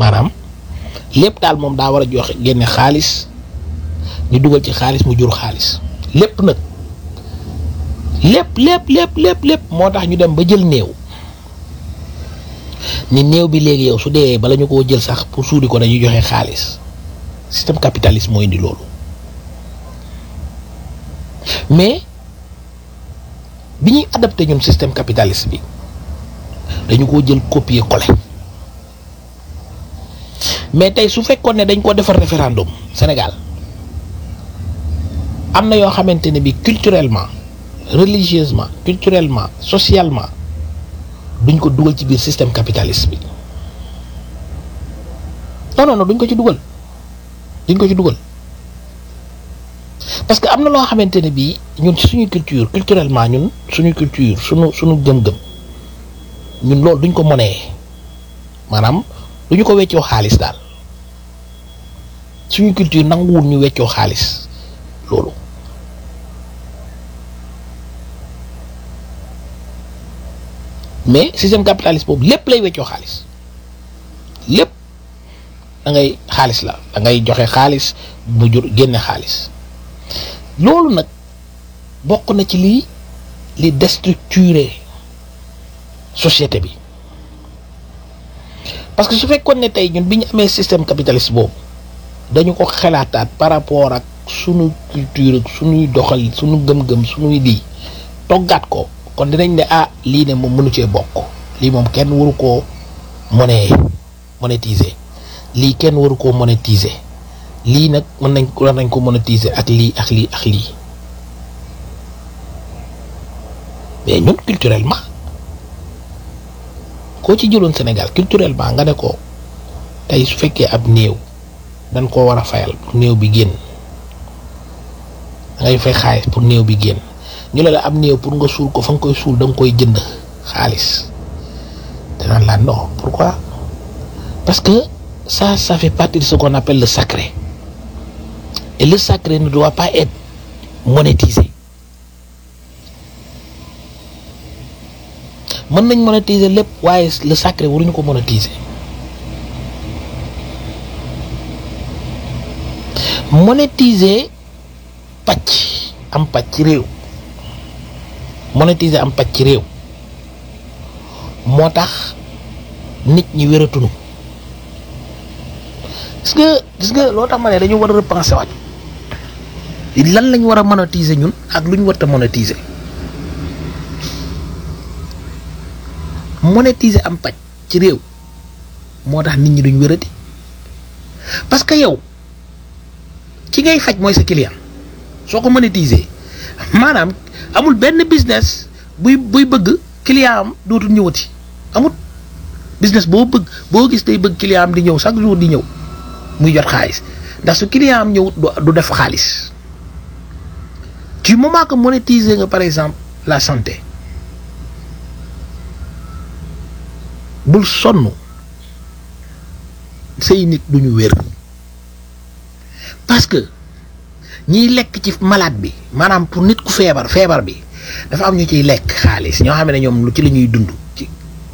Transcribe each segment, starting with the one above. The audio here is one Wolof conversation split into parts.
maanaam lépp daal moom daa war a joxe génne xaalis ñu dugal ci xaalis mu jur xaalis lépp nag lépp lépp lépp lépp lépp moo tax ñu dem ba jël néew ni néew bi léegi yow su dee bala ñu koo jël sax pour suudi ko dañuy joxe xaalis système capitaliste moo indi loolu mais bi ñuy adapté ñun système capitaliste bi dañu koo jël copier coller mais tey su fekkoon ne dañ ko defar référendum Sénégal am na yoo xamante ne bi culturellement religieusement culturellement socialement duñ ko dugal ci biir système capitaliste bi non non non duñ ko ci dugal duñ ko ci dugal parce que am na loo xamante ne bii ñun ci suñu culture culturellement ñun suñu culture suñu suñu gëm-gëm ñun loolu duñ ko monee maanaam duñu ko weccoo xaalis daal suñu culture nanguwul ñu weccoo xaalis loolu mais système capitaliste boobu lépp lay weccoo xaalis lépp da ngay xaalis la da ngay joxe xaalis mu jur génne xaalis loolu nag bokk na ci lii li déstructurer société bi parce que su fekkoon ne tey ñun bi ñu amee système capitaliste boobu dañu ko xalaataat par rapport ak sunu culture ak sunuy doxal sunu gëm-gëm sunuy lii toggaat ko kon dinañ ne ah lii ne moom mënu cee bokk lii moom kenn waru koo monnaie monétiser lii kenn waru koo monétiser lii nag mën nañ war nañ ko monétiser ak lii ak lii ak lii mais ñun culturellement koo ci jëloon Sénégal culturellement nga ne ko tey su fekkee ab néew dañ koo war a fayal pour néew bi génn da ngay fay xaalis pour néew bi génn ñu ne la am néew pour nga suul ko fa nga koy suul da nga koy jënd xaalis danaan la non pourquoi parce que ça ça fait partie de ce qu'on appelle le sacré et le sacré ne doit pas être monétisé mën nañ monétiser lépp waaye le sacré waruñu ko monétiser monétiser pàcc am pàcc ci réew monétiser am pàcc ci réew moo tax nit ñi wératunu gis nga gis nga loo tax ma ne dañu war a repenser waat lan lañ war a monétiser ñun ak lu ñu war a monétiser monétiser am pàcc ci réew moo tax nit ñi duñ wérati parce que yow ci ngay faj mooy sa client soo ko monétiser maanaam amul benn business buy buy bëgg client am dootul ñëwati amul business boo bëgg boo gis day bëgg client am di ñëw chaque jour di ñëw muy jot xaalis ndax su client am ñëwut du def xaalis du moment que monétiser nga par exemple la santé bul sonn say nit duñu wér parce que ñiy lekk ci malade bi maanaam pour nit ku feebar feebar bi dafa am ñu ciy lekk xaalis ñoo xam ne ñoom lu ci la ñuy dund ci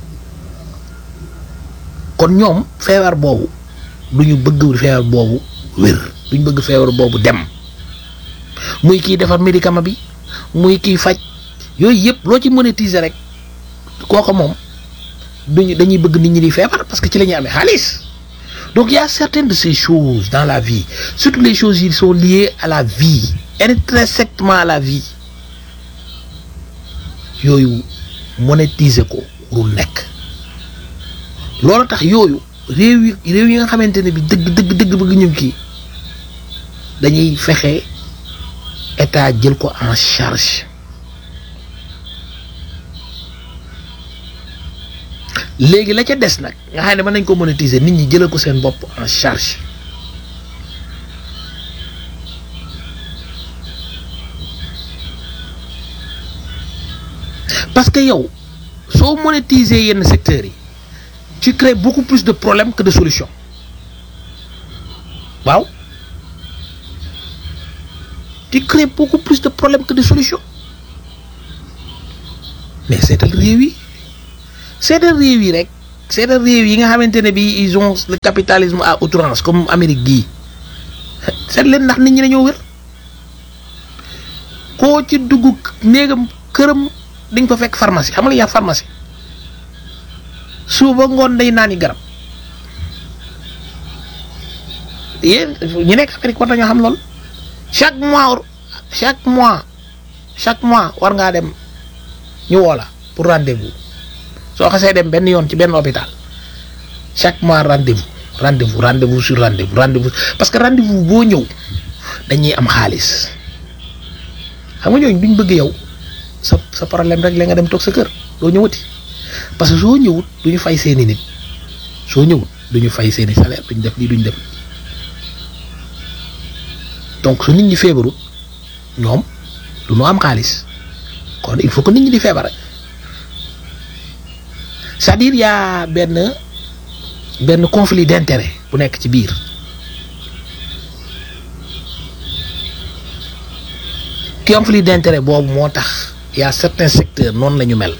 kon ñoom feebar boobu duñu bëgg feebar boobu wér duñu bëgg feebar boobu dem muy kiy defar médicament bi muy kiy faj yooyu yëpp loo ci monétiser rek kooku moom duñu dañuy bëgg nit ñi di feebar parce que ci la ñuy amee xaalis donc il y a certaines de ces choses dans la vie surtout les choses qui sont liées à la vie intrinsèquement à la vie yooyu monétiser ko warul nekk loolu tax yooyu réew yi réew yi nga xamante ne bi dëgg dëgg dëgg bëgg ñu kii dañuy fexe état jël ko en charge léegi la ca des nag nga xam ne mën nañ ko monétiser nit ñi jëlal ko seen bopp en charge parce que yow soo monétiser yenn secteurs yi tu crées beaucoup plus de problèmes que de solutions waaw tu crées beaucoup plus de problèmes que de solutions mais seetal réew yi seetal réew yi rek seeta réew yi nga xamante ne bi ils ont le capitalisme à outrance comme Amérique gii seet leen ndax nit ñi dañoo wér koo ci dugg néegam këram di nga fa fekk pharmacie xam nga yaa pharmacie suba ngoon day naani garab yéen ñu nekk Amérique war nañoo xam lool chaque mois chaque mois chaque mois war ngaa dem ñu woo la pour rendez-vous soo xasee dem benn yoon ci benn hôpital chaque mois rendez-vous rendez-vous rendez-vous sur rendez-vous rendez-vous parce que rendez-vous boo ñëw dañuy am xaalis xam nga ñooñu duñ bëgg yow sa sa problème rek la nga dem toog sa kër doo ñëwati parce que soo ñëwut duñu fay seeni nit soo ñëwut duñu fay seeni salaire duñ def lii duñ def donc su nit ñi feebarut ñoom du ñu am xaalis kon il faut que nit ñi di feebar c'est-à-dire y a benn benn conflit d'intérêt bu nekk ci biir conflit d'intérêt boobu moo tax y a certains secteurs noonu la ñu mel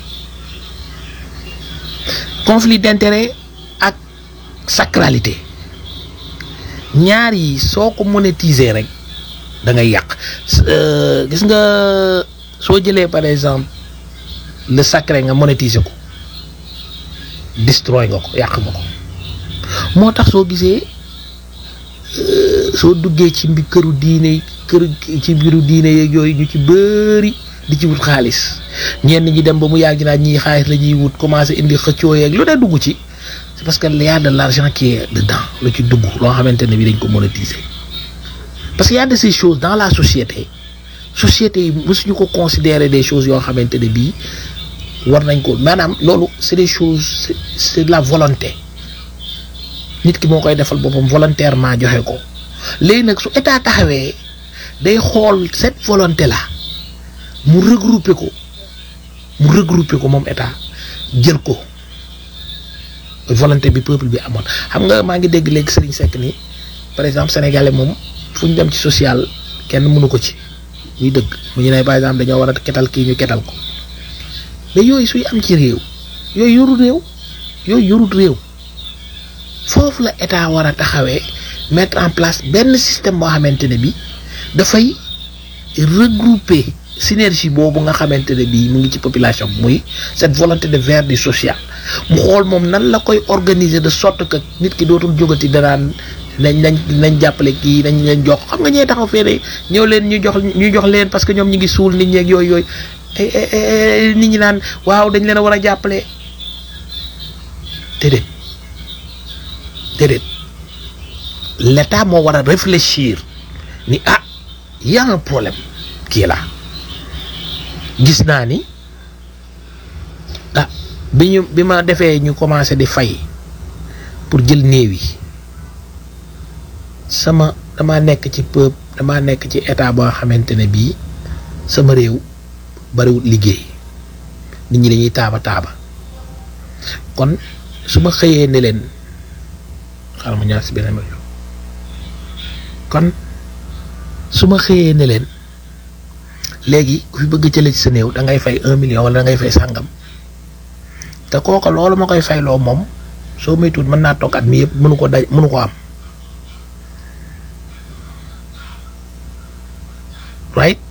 conflit d'intérêt ak sacralité ñaar yi soo ko monétiser rek da ngay yàq gis nga soo jëlee par exemple le sacré nga monétiser ko destroy nga ko yàq nga ko moo tax soo gisee soo duggee ci mbi këru diine këru ci mbiru diine yeeg yooyu ñu ci bëri di ci wut xaalis ñenn ñi dem ba mu yàgg naa ñii xaalis la ñuy wut commencé indi xëccoo yeeg lu ne dugg ci c'est parce que y a de l'argent qui est dedans lu ci dugg loo xamante ne bi dañ ko monétiser parce que y a de ces choses dans la société société yi mësuñu ko considérer des choses yoo xamante ne bii war nañ ko maanaam loolu c'est des choses c'est de la volonté nit ki moo koy defal boppam volontairement joxe ko léegi nag su état taxawee day xool cette volonté là mu regrouper ko mu regrouper ko moom état jël ko volonté bi peuple bi amoon xam nga maa ngi dégg léegi Serigne Seck ni par exemple sénégalais moom fu ñu dem ci social kenn mënu ko ci muy dëgg mu ñu ne par exemple dañoo war a ketal kii ñu ketal ko mais yooyu suy am ci réew yooyu yorut réew yooyu yorut réew foofu la état war a taxawee mettre en place benn système boo xamante ne bi dafay regrouper synergie boobu nga xamante ne bii mu ngi ci population bi muy cette volonté de vers du social mu xool moom nan la koy organiser de sorte que nit ki dootul jógati danaan nañ nañ nañ jàppale kii nañ leen jox xam nga ñee taxaw fee ñëw leen ñu jox ñu jox leen parce que ñoom ñu ngi suul nit ñeeg yooyu yooyu nit ñi naan waaw dañ leen a war a jàppale déedéet déedéet l'état moo war a réfléchir ni ah y a un problème kii la gis naa ni ah bi ñu bi ma defee ñu commencé di fay pour jël néew yi sama dama nekk ci peuple dama nekk ci état boo xamante ne bii sama réew bariwul liggéey nit ñi dañuy taaba taaba kon su ma xëyee ne leen xaaral ma ñaar si beneen ma kon su ma xëyee ne leen léegi ku fi bëgg jëlee ci sa néew da ngay fay un million wala da ngay fay sàngam te kooka loolu ma koy fayloo moom soo moytuwul mën naa toog at mi yëpp mënu ko daj mënu ko am right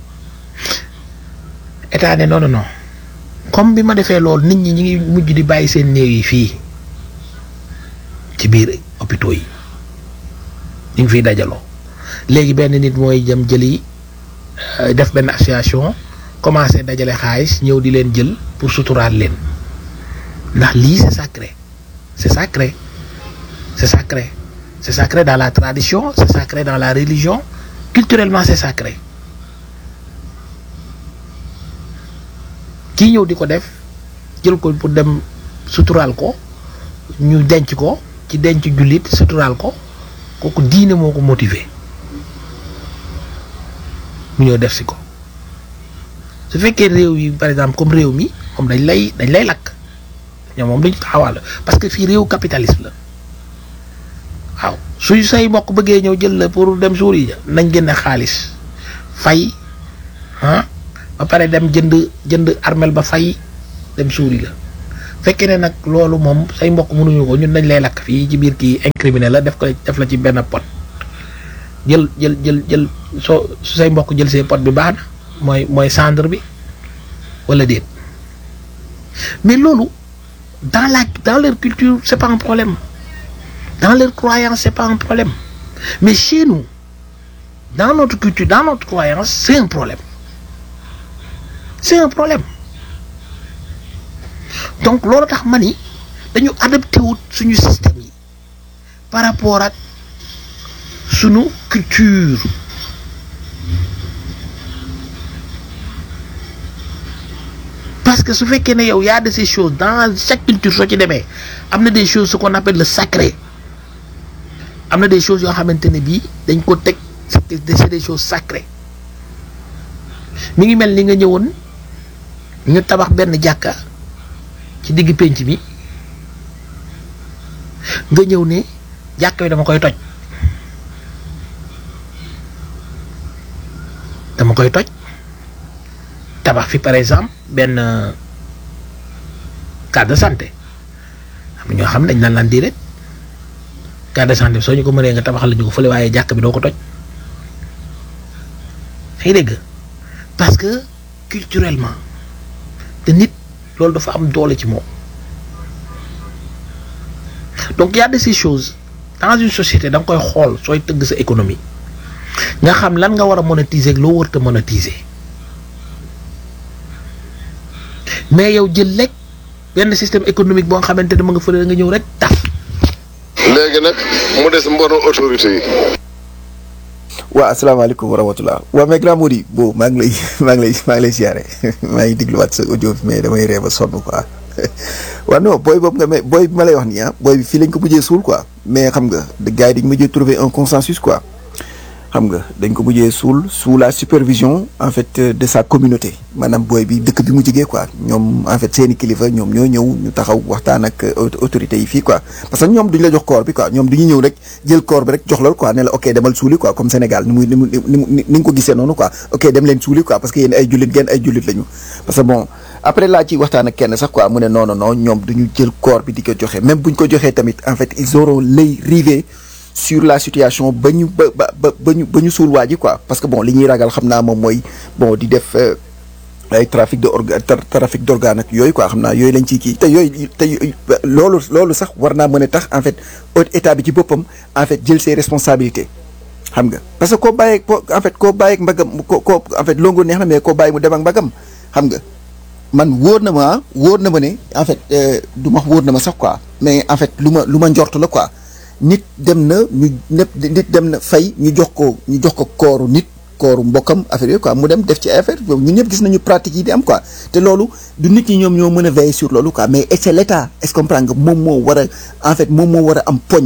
état ne non non non comme bi ma defee loolu nit ñi ñi ngi mujj di bàyyi seen néew yi fii ci biir hôpitaux yi ñu ngi fiy dajaloo léegi benn nit mooy jëm jëli def benn association commencé dajale xaalis ñëw di leen jël pour suturaal leen ndax lii c'est sacré c'est sacré c'est sacré c'est sacré dans la tradition c'est sacré dans la religion culturellement c'est sacré kii ñëw di ko def jël ko pour dem suturaal ko ñu denc ko ci denc jullit suturaal ko kooku diine moo ko motiver mu ñëw def si ko su fekkee réew yi par exemple comme réew mi moom dañ lay dañ lay lakk ñoom moom dañu taxawal parce que fii réew capitalisme la waaw suy say mbokk bëggee ñëw jël la pour dem suur yi nañ génne xaalis fay ah ba pare dem jënd jënd armel ba fay dem suuri la fekkee ne nag loolu moom say mbokk mënuñu ko ñun dañ lay lakk fii ci biir kii incriminé la def ko def la ci benn pot jël jël jël jël soo su say mbokk jël see pot bi baax na mooy mooy cendre bi wala déet mais loolu dans la dans leur culture c'est pas un problème dans leur croyance c'est pas un problème mais chez nous dans notre culture dans notre croyance c'est un problème c'est un problème donc loolu tax ma ni dañu adapté wut suñu système yi par rapport ak suñu culture parce que su fekkee ne yow y a de ces choses dans chaque culture soo ci demee am na des choses ce qu'on appelle le sacré am na des choses yoo xamante ne bii dañ ko teg c'est des choses sacrées mi ngi mel ni nga ñëwoon ñu tabax benn jàkka ci digg pénc mi nga ñëw ne jàkka bi dama koy toj dama koy toj tabax fi par exemple benn case de santé am na ñoo xam ne dañ naan laan di rek case de santé soo ñu ko mënee nga tabaxal la ñu ko fële waaye jàkk bi doo ko toj ay dégg parce que culturellement te nit loolu dafa am doole ci moom donc y a de ces choses dans une société da nga koy xool sooy tëgg sa économie nga xam lan nga war a monétiser ak loo warut a monétiser mais yow jël lekk benn système économique boo nga xamante ne ma nga fële nga ñëw rek taf. léegi nag mu des mbono autorité yi. waaw asalaamaaleykum wa rahmatulah waaw mais grand Mody bo maa ngi lay maa ngi lay maa ngi lay siyaare maa ngi dégluwaat sa audio bi mais damay ree ba sonn quoi waaw non booy boobu nga mais booy bi ma lay wax nii ah booy bi fii lañ ko mujjee suul quoi mais xam nga gars yi dañ mujjee trouver un consensus quoi xam nga dañ ko mujjee suul sous la supervision en fait de sa communauté maanaam booy bi dëkk bi mu jigee quoi ñoom en fait seeni kilifa ñoom ñoo ñëw ñu taxaw waxtaan ak autorités yi fii quoi parce que ñoom duñ la jox corps bi quoi ñoom duñu ñëw rek jël corps bi rek jox la quoi ne la ok demal suuli quoi comme Sénégal ni muy ni mu ni nga ko gisee noonu quoi ok dem leen suuli quoi parce que yéen ay jullit ngeen ay jullit lañu parce que bon après laa ci waxtaan ak kenn sax quoi mu ne non non non ñoom duñu jël corps bi di ko joxe même buñ ko joxee tamit en fait ils auront l'œil rivé sur la situation ba ñu ba ba ba ñu ba ñu suul waa ji quoi parce que bon li ñuy ragal xam naa moom mooy bon di def ay trafic de orga trafic d'organe ak yooyu quoi xam naa yooyu lañ ciy kii te yooyu te loolu loolu sax war naa mën a tax en fait état bi ci boppam en fait jël ses responsabilités xam nga parce que koo bàyyeeg en fait koo bàyyeeg mbagam ko ko en fait longo neex na mais koo bàyyi mu dem ak mbagam xam nga man wóor na ma wóor na ma ne en fait du ma wóor na ma sax quoi mais en fait lu ma lu ma njort la quoi nit dem na ñu ñëpp nit dem na fay ñu jox ko ñu jox ko kooru nit kooru mbokkam affaire yooyu quoi mu dem def ci affaire ñun ñëpp gis nañu pratique yi di am quoi te loolu du nit ñi ñoom ñoo mën a veiller sur loolu quoi mais c'est l'état est-ce que comprendre nga moom moo war a en fait moom moo war a am poñ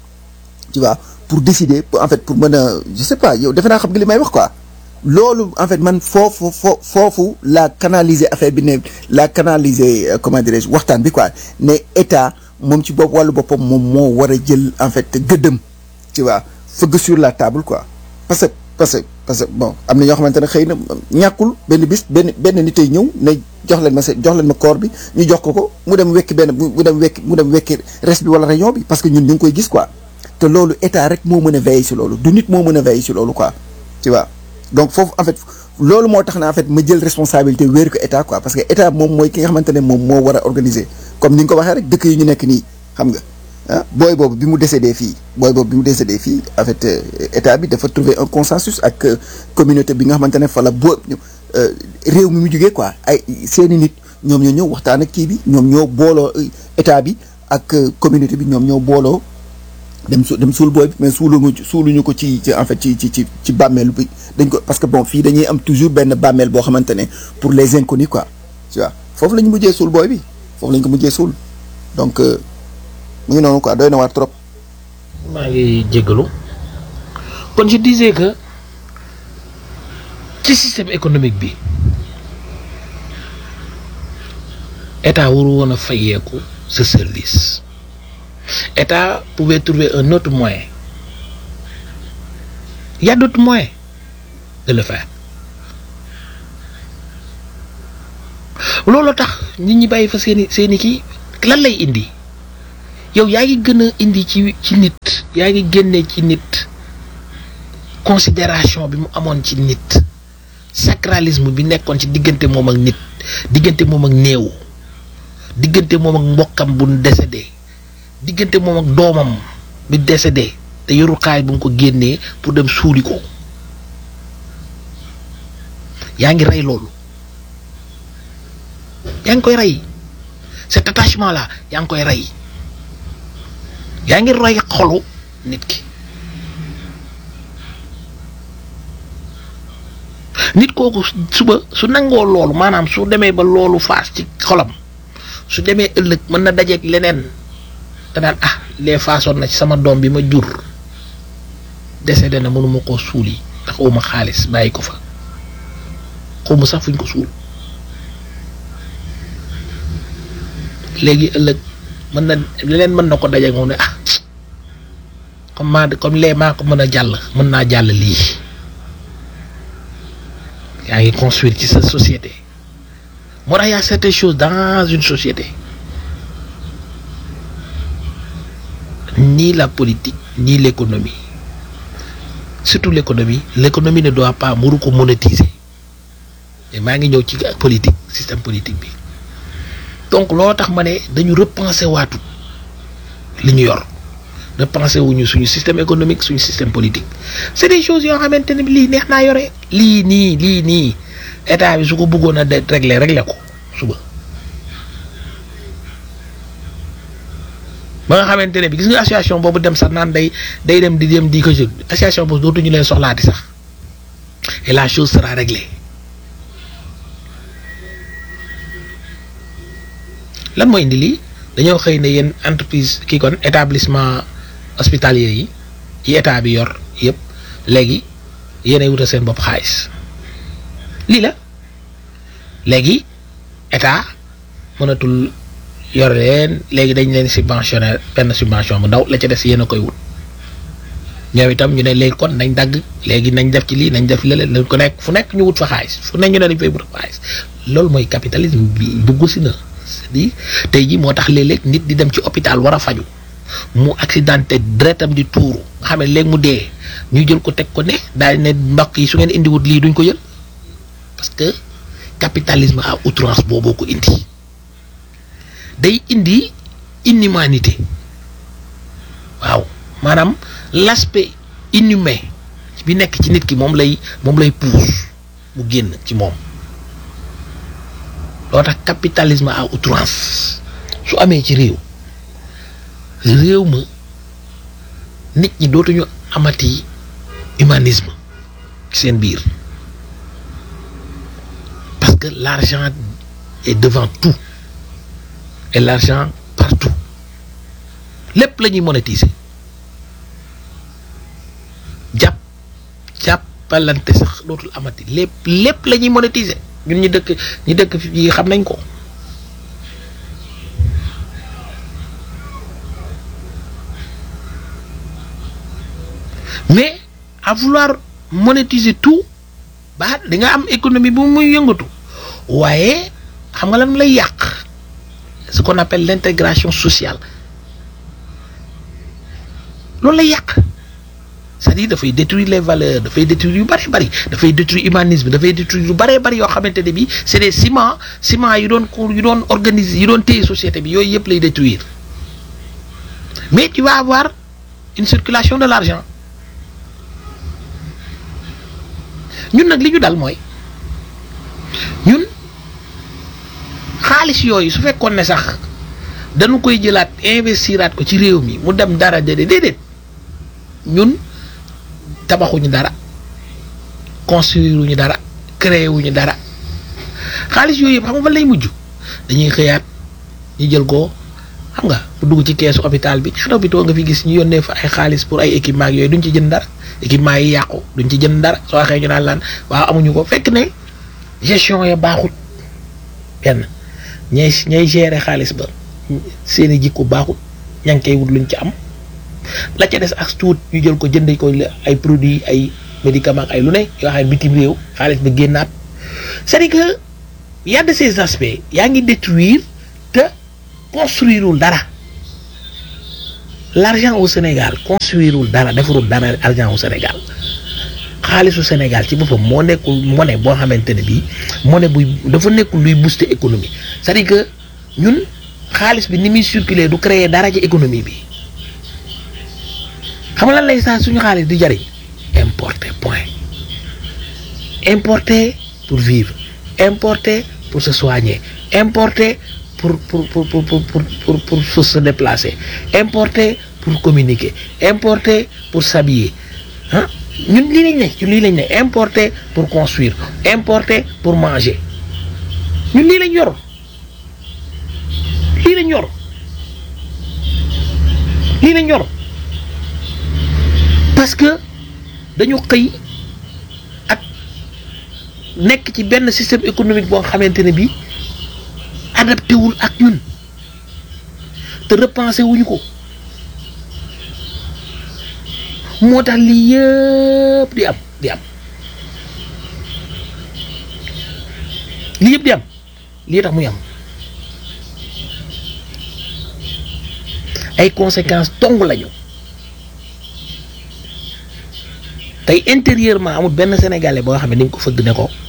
tu vois pour décider en fait pour mën a je sais pas yow defe naa xam nga li may wax quoi loolu en fait man foofu foo foofu la canaliser affaire bi ne la canaliser comment dirais-je waxtaan bi quoi ne état moom ci bopp wàllu boppam moom moo war a jël en fait gëddëm tu vois fëgg sur la table quoi parce que parce que parce que bon am na ñoo xamante ne xëy na ñàkkul benn bis benn benn nit ay ñëw ne jox leen ma se jox leen ma corps bi ñu jox ko ko mu dem wekki benn mu dem wekki mu dem wekki reste bi wala rayon bi parce que ñun ñu ngi koy gis quoi te loolu état rek moo mën a veiller si loolu du nit moo mën a veiller si loolu quoi tu vois donc foofu en fait loolu moo tax na en fait ma jël responsabilité wéeru ko état quoi parce que état moom mooy ki nga xamante ne moom moo war a organiser comme ni nga ko waxee rek dëkk yi ñu nekk nii xam nga ah booy boobu bi mu décédé fii booy boobu bi mu décédé fii en fait état bi dafa trouver un consensus ak communauté bi nga xamante ne fa la boo réew mi mu jugee quoi ay seeni nit ñoom ñoo ñëw waxtaan ak kii bi ñoom ñoo booloo état bi ak communauté bi ñoom ñoo booloo dem su dem suul booy bi mais suuluñu suuluñu ko ci ci en fait ci ci ci ci bàmmeel bi dañ ko parce que bon fii dañuy am toujours benn bàmmeel boo xamante ne pour les inconnus quoi tu vois foofu la ñu mujjee suul booy bi foofu la ñu ko mujjee suul donc mu ngi noonu quoi doy na waar trop. maa ngi jéggalu kon je disais que ci système économique bi état waru woon a fayeeku ce service état pouvait trouver un autre moyen il y a d'autres moyens de le faire loolu tax nit ñi bàyyi fa seeni seeni kii lan lay indi yow yaa ngi gën a indi ci ci nit yaa ngi génne ci nit considération bi mu amoon ci nit sacralisme bi nekkoon ci diggante moom ak nit diggante moom ak néew diggante moom ak mbokkam bu décédé diggante moom ak doomam bi décédé te yoru xaay bu nga ko génnee pour dem suuli ko yaa ngi rey loolu yaa ngi koy rey cet attachement là yaa ngi koy rey yaa ngi rey xolu nit ki nit kooku suba su nangoo loolu maanaam su demee ba loolu faas ci xolam su demee ëllëg mën na dajeeg leneen te daan ah lee faasoon na ci sama doom bi ma jur décédé na mënuma koo suul yi ndax uma xaalis bàyyi ko fa xawma sax fuñ ko suul léegi ëllëg mën na leneen mën na ko dajeeg moom ne ah comme maa comme lee maa ko mën a jàll mën naa jàll lii yaa ngi construire ci sa société moo tax y a certaines choses dans une société ni la politique ni l'économie surtout l'économie l'économie ne doit pas muru ko monétiser mais maa ngi ñëw ci politique système politique bi donc loolu tax ma ne dañu repenser waatu li ñu yor repenser wuñu suñu système économique suñu système politique c'est des choses yoo xamante ne lii neex naa yore lii nii lii nii état bi su ko bëggoon a de régler régler ko suba ba nga xamante ne bi gis nga association boobu dem sax naan day day dem di dem di ko jël association boobu dootuñu leen soxlaati sax et la chose sera réglée lan mooy indi lii dañoo xëy ne yéen entreprise kii kon établissement hospitalier yi yi état bi yor yëpp léegi yéenay wutal seen bopp xaalis lii la léegi état mënatul yor leen léegi dañ leen subventionné benn subvention bu ndaw la ca des yéen a koy wut ñoom itam ñu ne léegi kon nañ dagg léegi nañ def ci lii nañ def lële nañ ko nekk fu nekk ñu wut fa xaalis fu nekk ñu ne dañ fay wut fa xaalis loolu mooy capitalisme bi dugg si na c'est-à-dire tey jii moo tax léeg-léeg nit di dem ci hôpital war a faju mu accidenté deretam di tuuru nga xam ne léegi mu dee ñu jël ko teg ko ne daal ne mbokk yi su ngeen indiwut lii duñ ko jël parce que capitalisme à outrance booboo ko indi day indi inhumanité waaw maanaam l'aspect inhumain bi nekk ci nit ki moom lay moom lay pousse mu génn ci moom loo tax capitalisme à outrance su amee ci réew réew ma nit ñi dootuñu amati humanisme ci seen biir parce que l'argent est devant tout et l'argent partout lépp la ñuy monétiser jàpp jàppalante sax dootul amati lépp lépp la ñuy monétiser ñun ñi dëkk ñi dëkk fii xam nañ ko mais à vouloir monétiser tout ba di nga am économie bu muy yëngatu waaye xam nga lan lay yàq ce qu'on appelle l'intégration sociale loolu lay yàq c'est-à-dire dafay détruire les valeurs dafay détruire yu bari bari dafay détruire humanisme dafay détruire yu bari bari yoo xamante ne bi c'est des ciments ciments yu doon ko yu doon organiser yu doon téye société bi yooyu yëpp lay détruire mais tu vas avoir une circulation de l'argent ñun nag li ñu dal mooy ñun xaalis yooyu su fekkoon ne sax dañu koy jëlaat investiraat ko ci réew mi mu dem dara déedéet déedéet ñun tabaxuñu dara construire wuñu dara créer wuñu dara xaalis yooyu yëpp xam nga fan lay mujj dañuy xëyaat ñu jël ko xam nga mu dugg ci keesu hôpital bi ñaata hôpital nga fi gis ñu yónnee fa ay xaalis pour ay équipement ak yooyu duñ ci jënd dara équipement yi yàqu duñ ci jënd dara soo waxee ñu naan laan waaw amuñu ko fekk ne gestion ya baaxut benn ñay ñay gérer xaalis ba seeni jikko baaxut ña ngi koy wut luñ ci am la ca des ak tuut ñu jël ko jënd ko ay produits ay médicaments ay lu ne yoo xam ne bitim réew xaalis ba génnaat c'est-à-dire que y a de ces aspects yaa ngi détruire te construirul dara l'argent au Sénégal construirul dara defarul dara argent au Sénégal xaalisu Sénégal ci boppam moo nekkul monnaie boo xamante ne bii monnaie buy dafa nekkul luy booster économie c'est-à-dire que ñun xaalis bi ni muy circuler du créer dara ci économie bi xam nga lan lay saa suñu xaalis di jariñ importer point importer pour vivre importer pour se soigner importer pour pour pour pour pour pour pour pour pour se déplacer importer pour communiquer importer pour s'habiller ah ñun lii lañ ne ñun lii lañ ne importer pour construire importer pour manger ñun lii lañ yor lii lañ yor lii lañ yor parce que dañu xëy ak nekk ci benn système économique boo xamante ne bii adapté wul ak ñun te repensé wuñu ko moo tax lii yëpp di am di am lii yëpp di am lii tax muy am ay conséquences dong lañu tey intérieurement amul benn sénégalais boo xam ne ni nga ko fëgg ne ko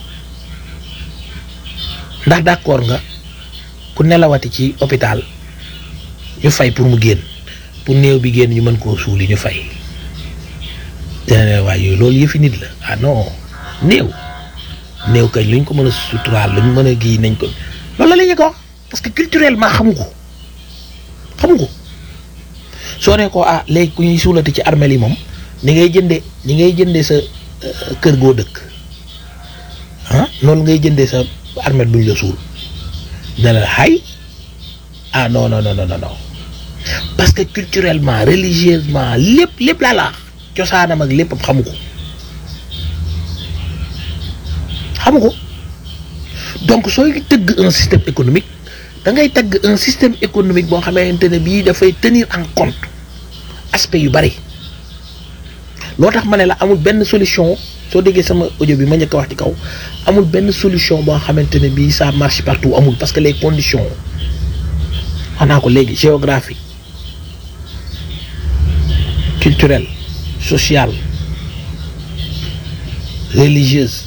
ndax d'accord nga ku nelawati ci hôpital ñu fay pour mu génn pour néew bi génn ñu mën koo suuli ñu fay dina ne waaye yooyu loolu yëfi nit la ah non néew néew kañ luñ ko mën a suturaal luñ mën a gii nañ ko loolu la la ñu ko wax parce que culturellement xamu ko xamu ko soo ne ko ah léegi ku ñuy suulati ci armeel yi moom ni ngay jënde ni ngay jënde sa kër goo dëkk ah noonu ngay jënde sa armeel buñ la suul ne la xay ah non non non non non parce que culturellement religieusement lépp lépp laa la cosaanam ak lépp xamu ko xamu ko donc sooy tëgg un système économique da ngay tëgg un système économique boo xamante ne bii dafay tenir en compte aspect yu bari loo tax ma ne la amul benn solution soo déggee sama audio bi ma njëkk a wax ci kaw amul benn solution boo xamante ne bii ça marche partout amul parce que les conditions wax naa ko léegi géographie culturelle sociale religieuse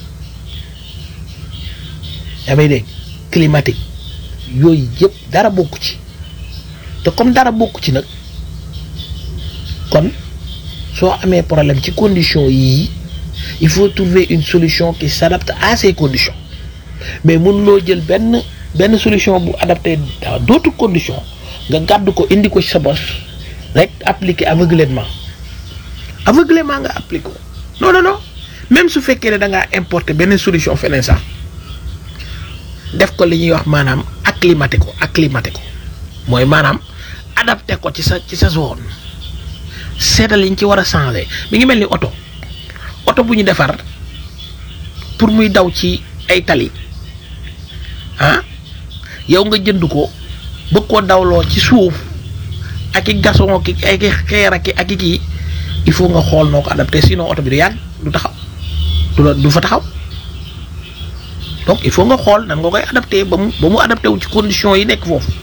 yaa may dégg climatique yooyu yëpp dara bokku ci te comme dara bokku ci nag kon soo amee problème ci conditions yii il faut trouver une solution qui s'adapte à ces conditions mais mënuloo jël benn benn solution bu adapté à d'autres conditions nga gàddu ko indi ko ci sa bos rek appliquer aveuglément aveuglément nga appliquer ko non non non même su fekkee ne da ngaa importer benn solution feneen sax def ko li ñuy wax maanaam acclimater ko acclimater ko mooy maanaam adapté ko ci sa ci sa zone seetal liñ ci war a changer mi ngi mel ni oto oto bu ñu defar pour muy daw ci ay tali ah yow nga jënd ko bëgg koo dawloo ci suuf ak i gason ki ay xeer ak ak i kii il faut nga xool noo ko adapté sinon oto bi du yàgg du taxaw du la du fa taxaw donc il faut nga xool nan nga koy adapté ba mu ba mu adapté wu ci conditions yi nekk foofu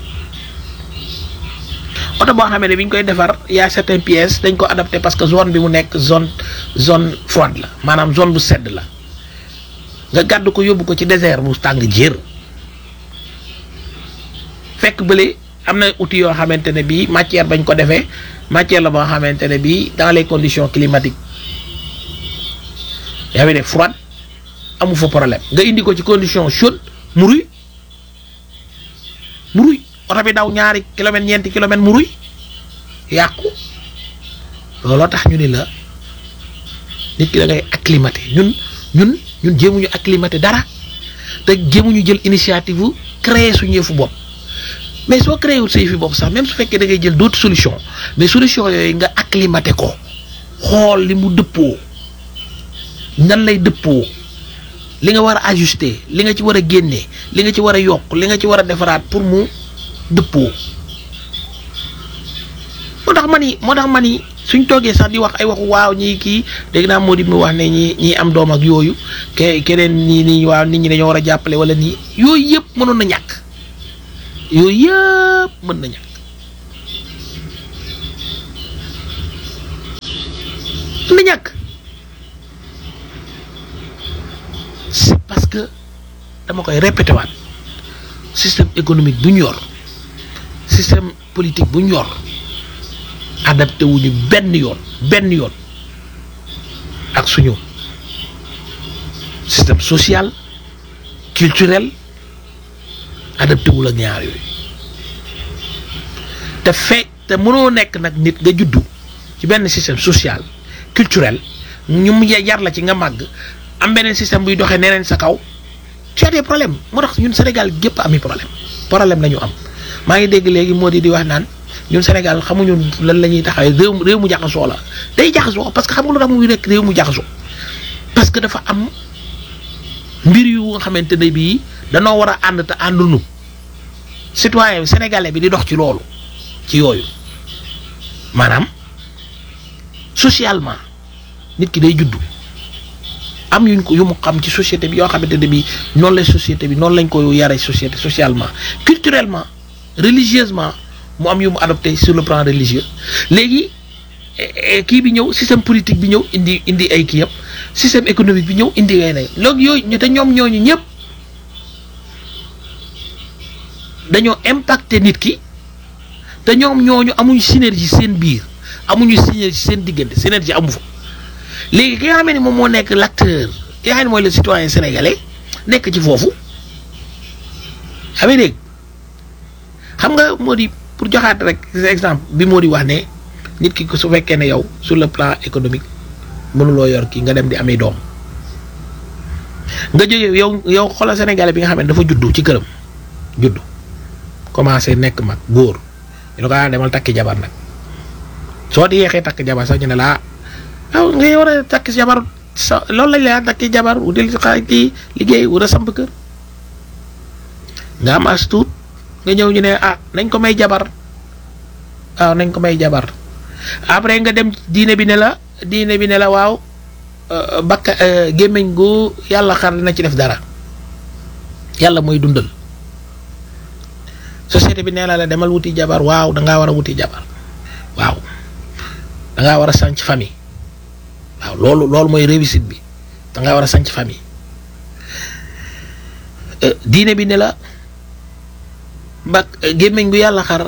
oto boo xamee ne bi ñu koy defar y a certaines pièces dañ ko adapté parce que zone bi mu nekk zone zone froide la maanaam zone bu sedd la nga gàddu ko yóbbu ko ci désert bu tàng jër fekk bële am na outils yoo xamante ne bii matière bañ ko defee matière la boo xamante ne bii dans les conditions climatiques yaa ngi def froide amu fa problème nga indi ko ci condition chaude mu ruy mu ruy oto bi daw ñaari kilomètres ñeenti kilomètres mu ruy yàqu looloo tax ñu ni la nit ki da ngay acclimaté ñun ñun ñun jéemuñu acclimaté dara te jéemuñu jël initiative bu créer suñu yëfu bopp mais soo créé wul sa yëfi bopp sax même su fekkee da ngay jël d'autres solutions mais solution yooyu nga acclimaté ko xool li mu dëppoo nan lay dëppoo li nga war a ajuster li nga ci war a génnee li nga ci war a yokk li nga ci war a defaraat pour mu dëppoo moo tax ma ni moo tax ma ni suñ toogee sax di wax ay waxu waaw ñii kii dégg naa moo di mu wax ne ñi ñii am doom ak yooyu ke keneen ñii nii waaw nit ñi dañoo war a jàppale wala nii yooyu yëpp mënoon na ñàkk yooyu yëpp mën na ñàkk mën na ñàkk c'est parce que dama koy répété waat système économique bu ñu yor système politique bu ñu yor adapté wuñu benn yoon benn yoon ak suñu système social culturel adapté wul ak ñaar yooyu te fe te mënoo nekk nag nit nga juddu ci benn système social culturel ñu mu yar la ci nga màgg am beneen système buy doxee neneen sa kaw tu as des problèmes moo tax ñun Sénégal gépp ami problème problème la ñu am maa ngi dégg léegi moo di di wax naan ñun Sénégal xamuñu lan la ñuy taxawee réew réew mu jaxasoo la day jaxasoo parce que xam nga lu tax muy nekk réew mu jaxasoo parce que dafa am mbir yu nga xamante ne bii danoo war a ànd te àndunu citoyen sénégalais bi di dox ci loolu ci yooyu maanaam socialement nit ki day juddu am yuñ ko yu mu xam ci société bi yoo xamante ne bii noonu lay société bi noonu lañ ko yare société socialement culturellement religieusement mu am yu mu adopté sur le plan religieux léegi kii bi ñëw système politique bi ñëw indi indi ay kii yëpp système économique bi ñëw indi weneen loolu yooyu ñu te ñoom ñooñu ñëpp dañoo impacté nit ki te ñoom ñooñu amuñu synergie seen biir amuñu synergie seen diggante synergie amu fa léegi ki nga xam ne moom moo nekk l'acteur ki nga xam ne mooy le citoyen sénégalais nekk ci foofu xam dégg xam nga moo di pour joxaat rek exemple bi moo di wax ne nit ki su fekkee ne yow sur le plan économique mënuloo yor kii nga dem di amee doom nga jógee yow yow xoolal sénégalais bi nga xam ne dafa juddu ci këram juddu commencé nekk mag góor ñu ne ko ah demal takki jabar nag soo di yeexee takk jabar sax ñu ne la ah nga war a takki jabar sa loolu lañ la takki jabar wutil xaaj kii liggéey wala samp kër nga am as tuut nga ñëw ñu ne ah nañ ko may jabar waaw nañ ko may jabar après nga dem diine bi ne la diine bi ne la waaw bakka gémmiñ gu yàlla xar dina ci def dara yàlla mooy dundal société bi nee na la demal wuti jabar waaw da ngaa war a wuti jabar waaw da ngaa war a sanc famille waaw loolu loolu mooy réussite bi da ngaa war a sanc famille diine bi ne la ba gémmiñ gu yàlla xar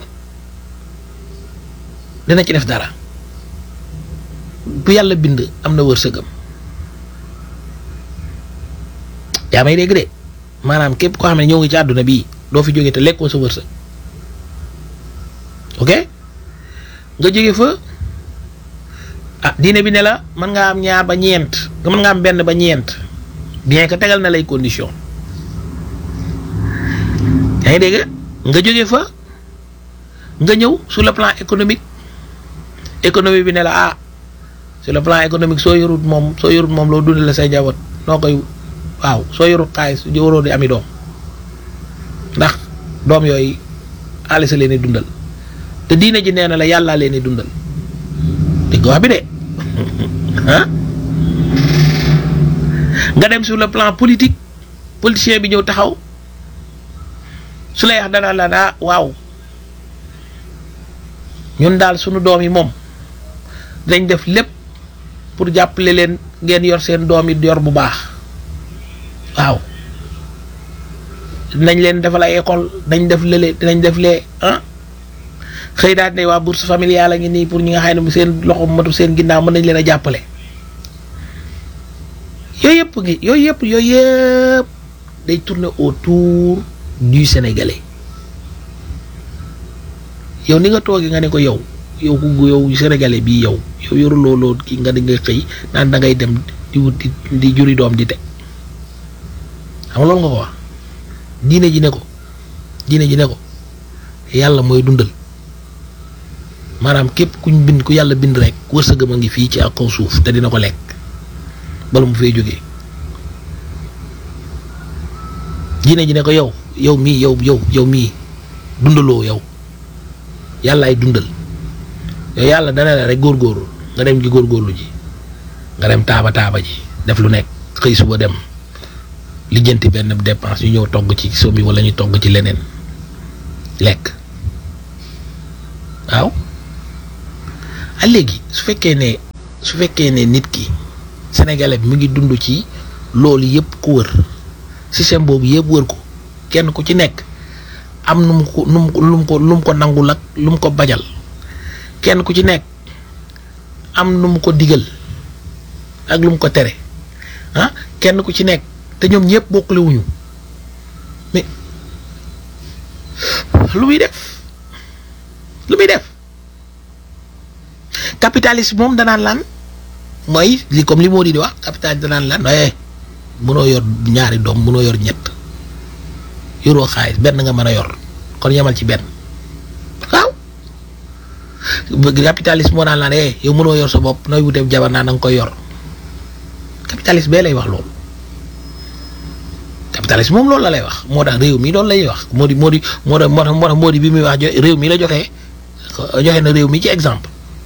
dina ci def dara bu yàlla bind am na wërsëgam yaa may dégg de maanaam képp koo xam ne ñëw nga ci àdduna bii doo fi jóge te lekkoo sa wërsëg ok nga jóge fa ah diine bi ne la mën nga am ñaar ba ñeent nga mën nga am benn ba ñeent bien que tegal na lay condition yaa ngi dégg nga jóge fa nga ñëw sur le plan économique économie bi ne la ah sur le plan économique soo yorut moom soo yorut moom loo dundale say njaboot noo koy waaw soo yorut xaalis waroo di ami doom ndax doom yooyu xaalis leen di dundal te diine ji nee na la yàllaa leen di dundal dégg wax bi de ah nga dem sur le plan politique politicien bi ñëw taxaw su lay wax dana la daa waaw ñun daal sunu doom yi moom dañ def lépp pour jàppale leen ngeen yor seen doom yi yor bu baax waaw dinañ leen defal ay école dañ def lële dinañ def lee ah xëy daal ne waa bourse familiale a ngi nii pour ñi nga xam ne seen loxo matu seen ginnaaw mën nañ leen a jàppale yooyu yëpp ngi yooyu yëpp yooyu yëpp day tourner autour du sénégalais yow ni nga toogee nga ne ko yow yow ku yow sénégalais bii yow yow yoruloo loo kii nga di nga xëy naan da ngay dem di wuti di juri doom di teg xam nga loolu nga ko wax diine ji ne ko diine ji ne ko yàlla mooy dundal maanaam képp kuñ bind ku yàlla bind rek wërsëgam a ngi fii ci ak kaw suuf te dina ko lekk bala mu fay jógee diine ji ne ko yow yow mii yow yow yow mii dundaloo yow yàlla ay dundal yow yàlla dana la rek góorgóorlu nga dem ji góorgóorlu ji nga dem taaba taaba ji def lu nekk xëy suba dem lijjanti benn dépense ñu ñëw togg ci soom bi wala ñu togg ci leneen lekk waaw a léegi su fekkee ne su fekkee ne nit ki sénégalais bi mu ngi dund ci loolu yëpp ku wër système boobu yëpp wër ko kenn ku ci nekk am nu mu ko nu mu ko lu mu ko lu mu ko nangul ak lu mu ko bajal kenn ku ci nekk am nu mu ko digal ak lu mu ko tere ah kenn ku ci nekk te ñoom ñëpp bokkule wuñu mais lu muy def lu muy def capitaliste moom danaan lan mooy li comme li moo di di wax capitaliste danaan lan eh mënoo yor ñaari doom mënoo yor ñett yoroo xaalis benn nga mën a yor kon yemal ci benn waaw capitaliste moo daan laan eh yow mënoo yor sa bopp nooy wuteeb jabar naa da nga koy yor capitaliste bee lay wax loolu capitaliste moom loolu la lay wax moo tax réew mi loolu lay wax moo di moo di moo tax moo tax moo tax moo di bi muy wax jo réew mi la joxee joxe na réew mi ci exemple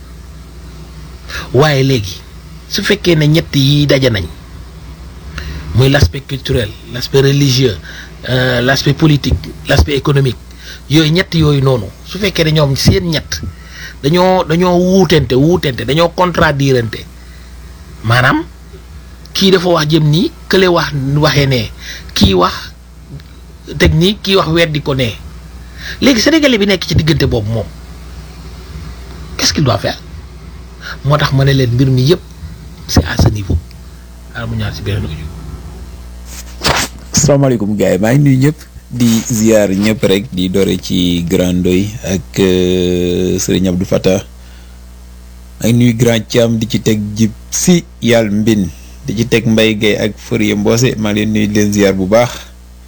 waaye léegi su fekkee ne ñett yi daje nañ muy l'aspect culturel l'aspect religieux euh, l'aspect politique l'aspect économique yooyu ñett yooyu noonu su fekkee ne ñoom seen ñett dañoo dañoo wuutente wuutente dañoo contradirante maanaam kii dafa wax jëm nii kële wax waxee nee kii wax technique kii wax weddi ko nee léegi sénégalais bi nekk ci diggante boobu moom qu'est-ce qu'il doit faire moo tax ma ne leen mbir mi yëpp c'est à ce niveau xaaral mu ñaar si beneen audio asalaamaaleykum gars yi maa ngi nuyu ñëpp di ziar ñëpp rek di doore ci Grand Ndoy ak euh, Serigne Abdou Fattah maa ngi nuyu Grand Thiam di ci teg jib si yàlla mbin di ci teg Mbaye Gueye ak Fourier Mbose maa ngi leen nuyu di leen ziar bu baax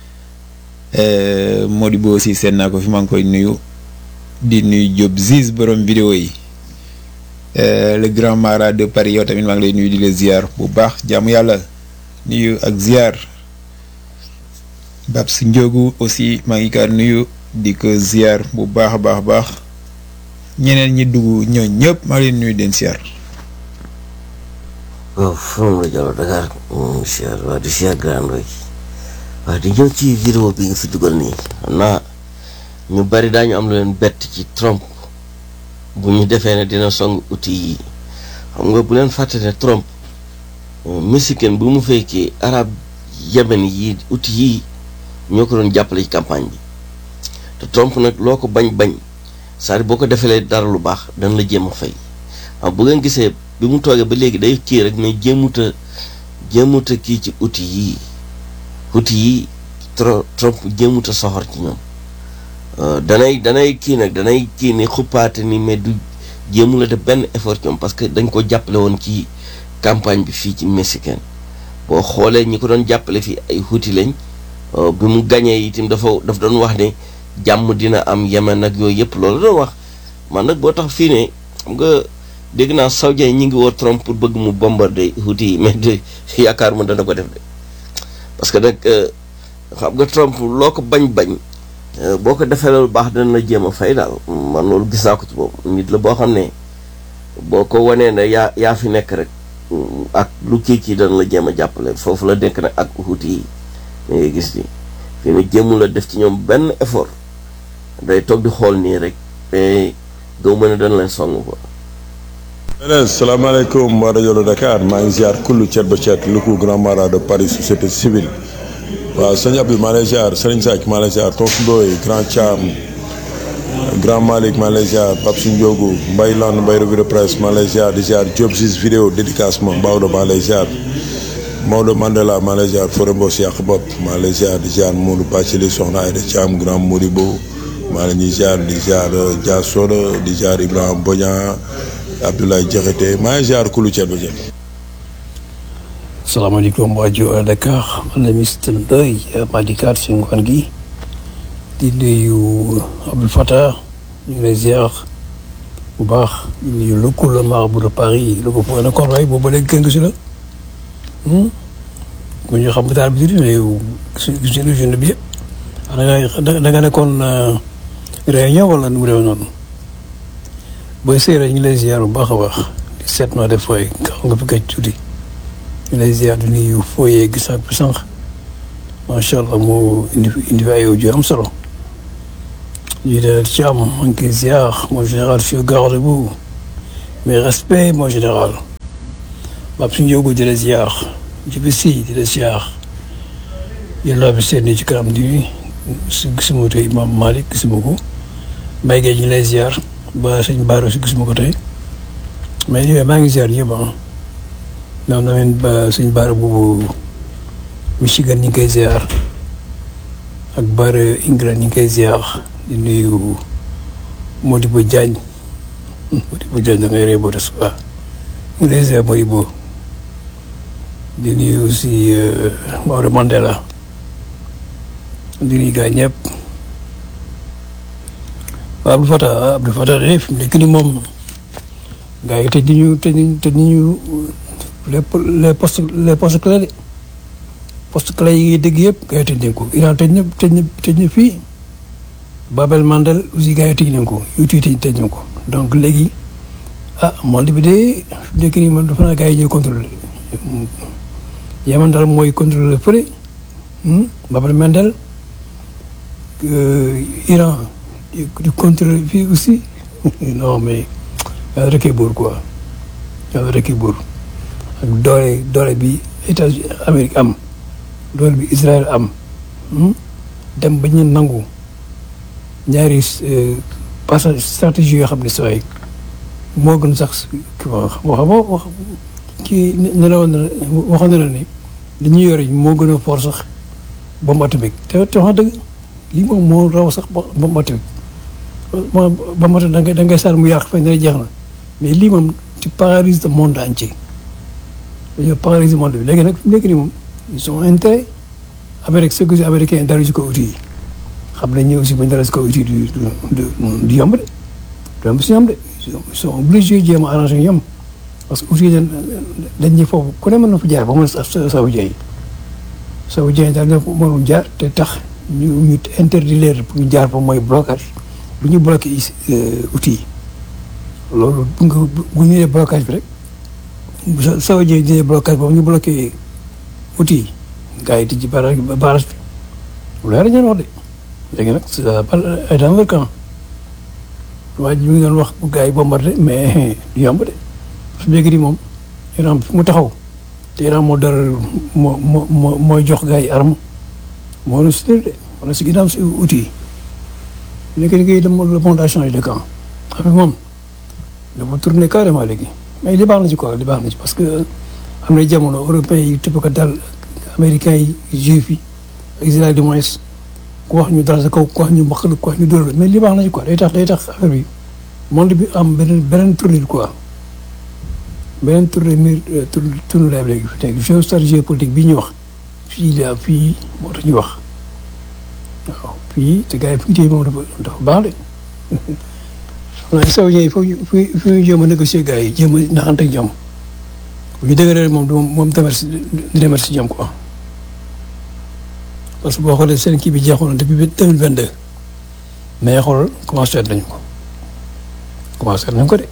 euh, Mody Bo aussi seen naa ko fi maa ngi koy nuyu di nuyu Diop Ziz borom vidéo yi euh, le grand mara de Paris yow tamit maa ngi lay nuyu di leen ziar bu baax jaamu yàlla nuyu ak ziar. Babs Ndiogu aussi maa ngi kaa nuyu di ko ziar bu baax a baax a baax ñeneen ñi dugg ñoo ñëpp maa ngi leen nuyu den ziar. waaw forom la Diallo Dakar moom ziar waa di ziar Grand Ndoye waaw di ñëw ci vidéo bi nga fi dugal nii xam naa ñu bari daañu am lu leen bett ci Trump bu ñu defee ne dina song outil yi xam nga bu leen fàtte ne Trump mexicain bu mu fekkee arab yemen yi outil yi ñoo ko doon jàppale ci campagne bi te Trump nag loo ko bañ bañ c'est-à-dire boo ko defalee dara lu baax dana la jéem a fay waaw bu ngeen gisee bi mu toogee ba léegi day kii rek mais jéemuta jéemuta kii ci outil yii outil yi tro Trump jéemuta soxor ci ñoom danay danay kii nag danay kii ni xuppaate ni mais du jéemu la def benn effort ci ñoom parce que dañ ko jàppale woon ci campagne bi fii ci mexicain boo xoolee ñi ko doon jàppale fii ay outil lañ bi mu gañee itam dafa daf doon wax ne jàmm dina am yemen ak yooyu yëpp loolu doon wax man nag boo tax fii ne xam nga dégg naa saoudien ñi ngi woo Trump pour bëgg mu bombarder Houthi yi mais de yaakaar mu dana ko def de parce que nag xam nga Trump loo ko bañ bañ boo ko defee loolu baax dana la jéem a fay daal man loolu gis naa ko ci boobu nit la boo xam ne boo ko wanee ne yaa yaa fi nekk rek ak lu kii kii dana la jéem a jàppale foofu la nekk nag ak Houthi yi da ngay gis ni fii ne jéemul a def ci ñoom benn effort day toog di xool nii rek mais gaw mën a dana leen song ko beneen salaamaaleykum waa rajo Dakar maa ngi ziar kullu cet ba cet lu ko grand mara de Paris société civile waaw sëñ Abdou maa lay ziar Serigne Seck maa lay ziar Tonsu Ndoye grand Thiam grand Malick maa lay ziar Pape Ndiogu Mbaye Land Mbaye revue de presse maa lay ziar di ziar Diop Sis vidéo dédicacement Maodo maa lay ziar Maodo Mandela maa lay ziar Fore Mbos yàq bopp maa lay ziar di ziar Modou Bacili Soxna Aïda Thiam grand Modibo maa la ñuy ziar di ziar Dia Soda di ziar Ibrahima Bodian Abdoulaye Diakhaté maa ngi ziar kulu ceeb ba ceeb. salaamaaleykum waa Joal Dakar man la Mister Ndoye maa di kaat si ngoon gi di nuyu Abdou Fattah ñu ngi lay ziar bu baax di nuyu le coup le marabout de Paris le ko point de corbeille boobu ba léegi gën si la ku ñu xam daal bi di mais yow gis nga journée bi yëpp da nga da nga nekkoon réunion wala nu mu demee noonu booy séeréer ñu lay ziar bu baax a baax di seet noo def fooy nga fi gëj tuuti. ñu lay ziar di nuyu fooyee gis ak sànq macha allah moo indi indi fi ay audio am solo lii de Thiam maa ngi koy ziar mon général je suis au garde de vous mes respects mon général Pape suñu yóbbu di la ziar jibi si di la ziar yàlla bi seen ci kanam di si gisuma tey Imam Malick gisuma ko Mbaye Gueye ñu ngi lay ziar ba sëñ Baaro si gisuma ko tey mais yooyu maa ngi ziar yëpp ah ñoom tamit ba sëñ Baaro boobu Michigan ñu ngi koy ziar ak Baaro England ñu ngi koy ziar di nuyu Modibo Diagne Modibo Diagne da ngay ree boo des waaw ñu ngi lay ziar Modibo di nuyu aussi Maodo Mandela di nuyu gars ñëpp waaw Abdou Fatah Abdou Fatah de fi mu nekk nii moom gars yi tëj nañu tëj nañu tëj nañu les les postes les postes clés de poste clés yi ngay dégg yëpp gars yi tëj nañ ko Iran tëj na tëj na tëj na fii Babel Mandel aussi gars yi tëj nañ ko YouTube tëj tëj nañ ko donc léegi ah monde bi de fi mu nekk nii man dafa naa gars yi ñooy contrôler Yaman daal mooy contrôler fële Babel Mandel Iran di contrôler fii aussi non mais yàlla rek buur quoi yàlla rek buur ak doole doole bi États-Unis Amérique am doole bi Israël am dem ba ñu nangu ñaari passage stratégie yoo xam ne sooy moo gën sax kii wax wax kii ne la woon na waxoon na la ni li ñu yore moo gën a fort sax bombe atomique te te wax dëgg lii moom moo raw sax bombe atomique moom bombe atomique da ngay da ngay sànni mu yàq fay ne jeex na mais lii moom tu paralyses le monde entier dañoo paralyser monde bi léegi nag fi mu nekk nii moom ils sont intérêt Amérique ce que si américain dara si ko outil yi xam nañ ne aussi bu ñu dara si ko outil du du du yomb de du yomb si ñoom de ils sont obligés jéem a arrangé ñoom parce que outil dañ dañ ñi foofu ku ne mën na fa jaar ba mu ne saoudien yi saoudien yi daal na mënul jaar te tax ñu ñu interdit leen pour ñu jaar fa mooy blocage bu ñu bloqué outil yi loolu bu nga bu ñu nee blocage bi rek sa saoudien yi dine blocage boobu ñu bloqué outil yi gars yi di ci barrage barrage bi lu leer ñeen wax de léegi nag ça ay dans leur camp waa ji mi ngi doon wax bu gars yi bombardé mais du yomb de su léegi di moom Iran fu mu taxaw te Iran moo dara moo moo mooy jox gars yi arme moo la si de wala si ginnaaw si outil yi nekk ni ngay dem le monde a changé de camp xam moom dafa tourné carrément léegi mais li baax na ci quoi li baax na ci parce que am na jamono européens yi tëb ko dal américains yi juif yi Israël du moins ku wax ñu dal sa kaw ku wax ñu mbaq ku wax ñu dóor mais li baax na ci quoi day tax day tax affaire bi monde bi am beneen beneen tournure quoi beneen tournure mi tournure lay léegi fi nekk géostratégie géopolitique bi ñuy wax fii la fii moo tax ñu wax waaw fii te gars yi fi ñu téye moom dafa dafa baax de xam naa saw ñëw foofu fi fi ñu jéem a négocier gars yi jéem a naxante ak ñoom bu ñu dëgëree moom du moom demer si di demer si ñoom quoi parce que boo xoolee seen kii bi jeexoon na depuis deux mille vingt deux mais xoolal commencé nañ ko commencé nañ ko de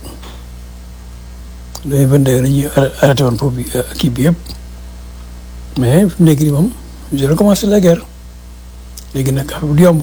deux mille vingt deux dañuy arrêté woon foofu kii bi yëpp mais fi mu nekk nii moom je recommencé la guerre léegi nag du yomb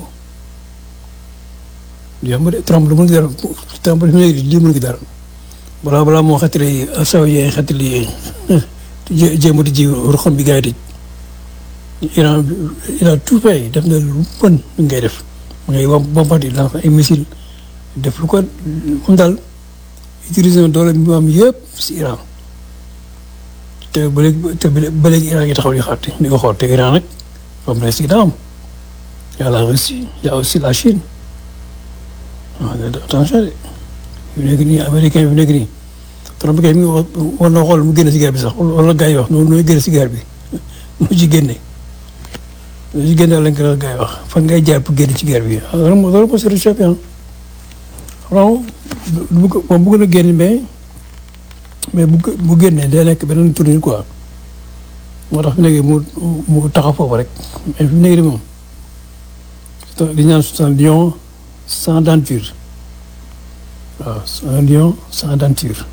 du yomb de Trump lu mun dara Trump li mu nekk lii mun dara balaa balaa moo xetali saw yee xetali jéem a di ji ruxam bi gars yi Iran Iran tout fait def na lu bon lu ngay def mu ngay bombardé lancer ay missile def lu ko moom daal utiliser doole bi mu am yëpp si Iran te ba léegi te ba léegi Iran ngi taxaw di xaar di ko xool te Iran nag moom la si ginnaawam y a la Russie y a aussi la Chine waaw attention de fi nekk nii américain fi nekk nii Trump kay mi war na xool mu génne si guerre bi sax wala gars yi wax noonu nooy génne si guerre bi mu ci génne mu ci génne lañ ko gars yi wax fan ngay jaar pour génne ci guerre bi loolu moo loolu moo si réchauffé ah vraiment bu ko moom bëgg na génn mais mais bu bu génnee day nekk beneen tournure quoi moo tax fi nekk mu mu taxaw foofu rek mais fi nekk nii moom di ñaan c'est un lion sans denture waaw c'est un lion sans denture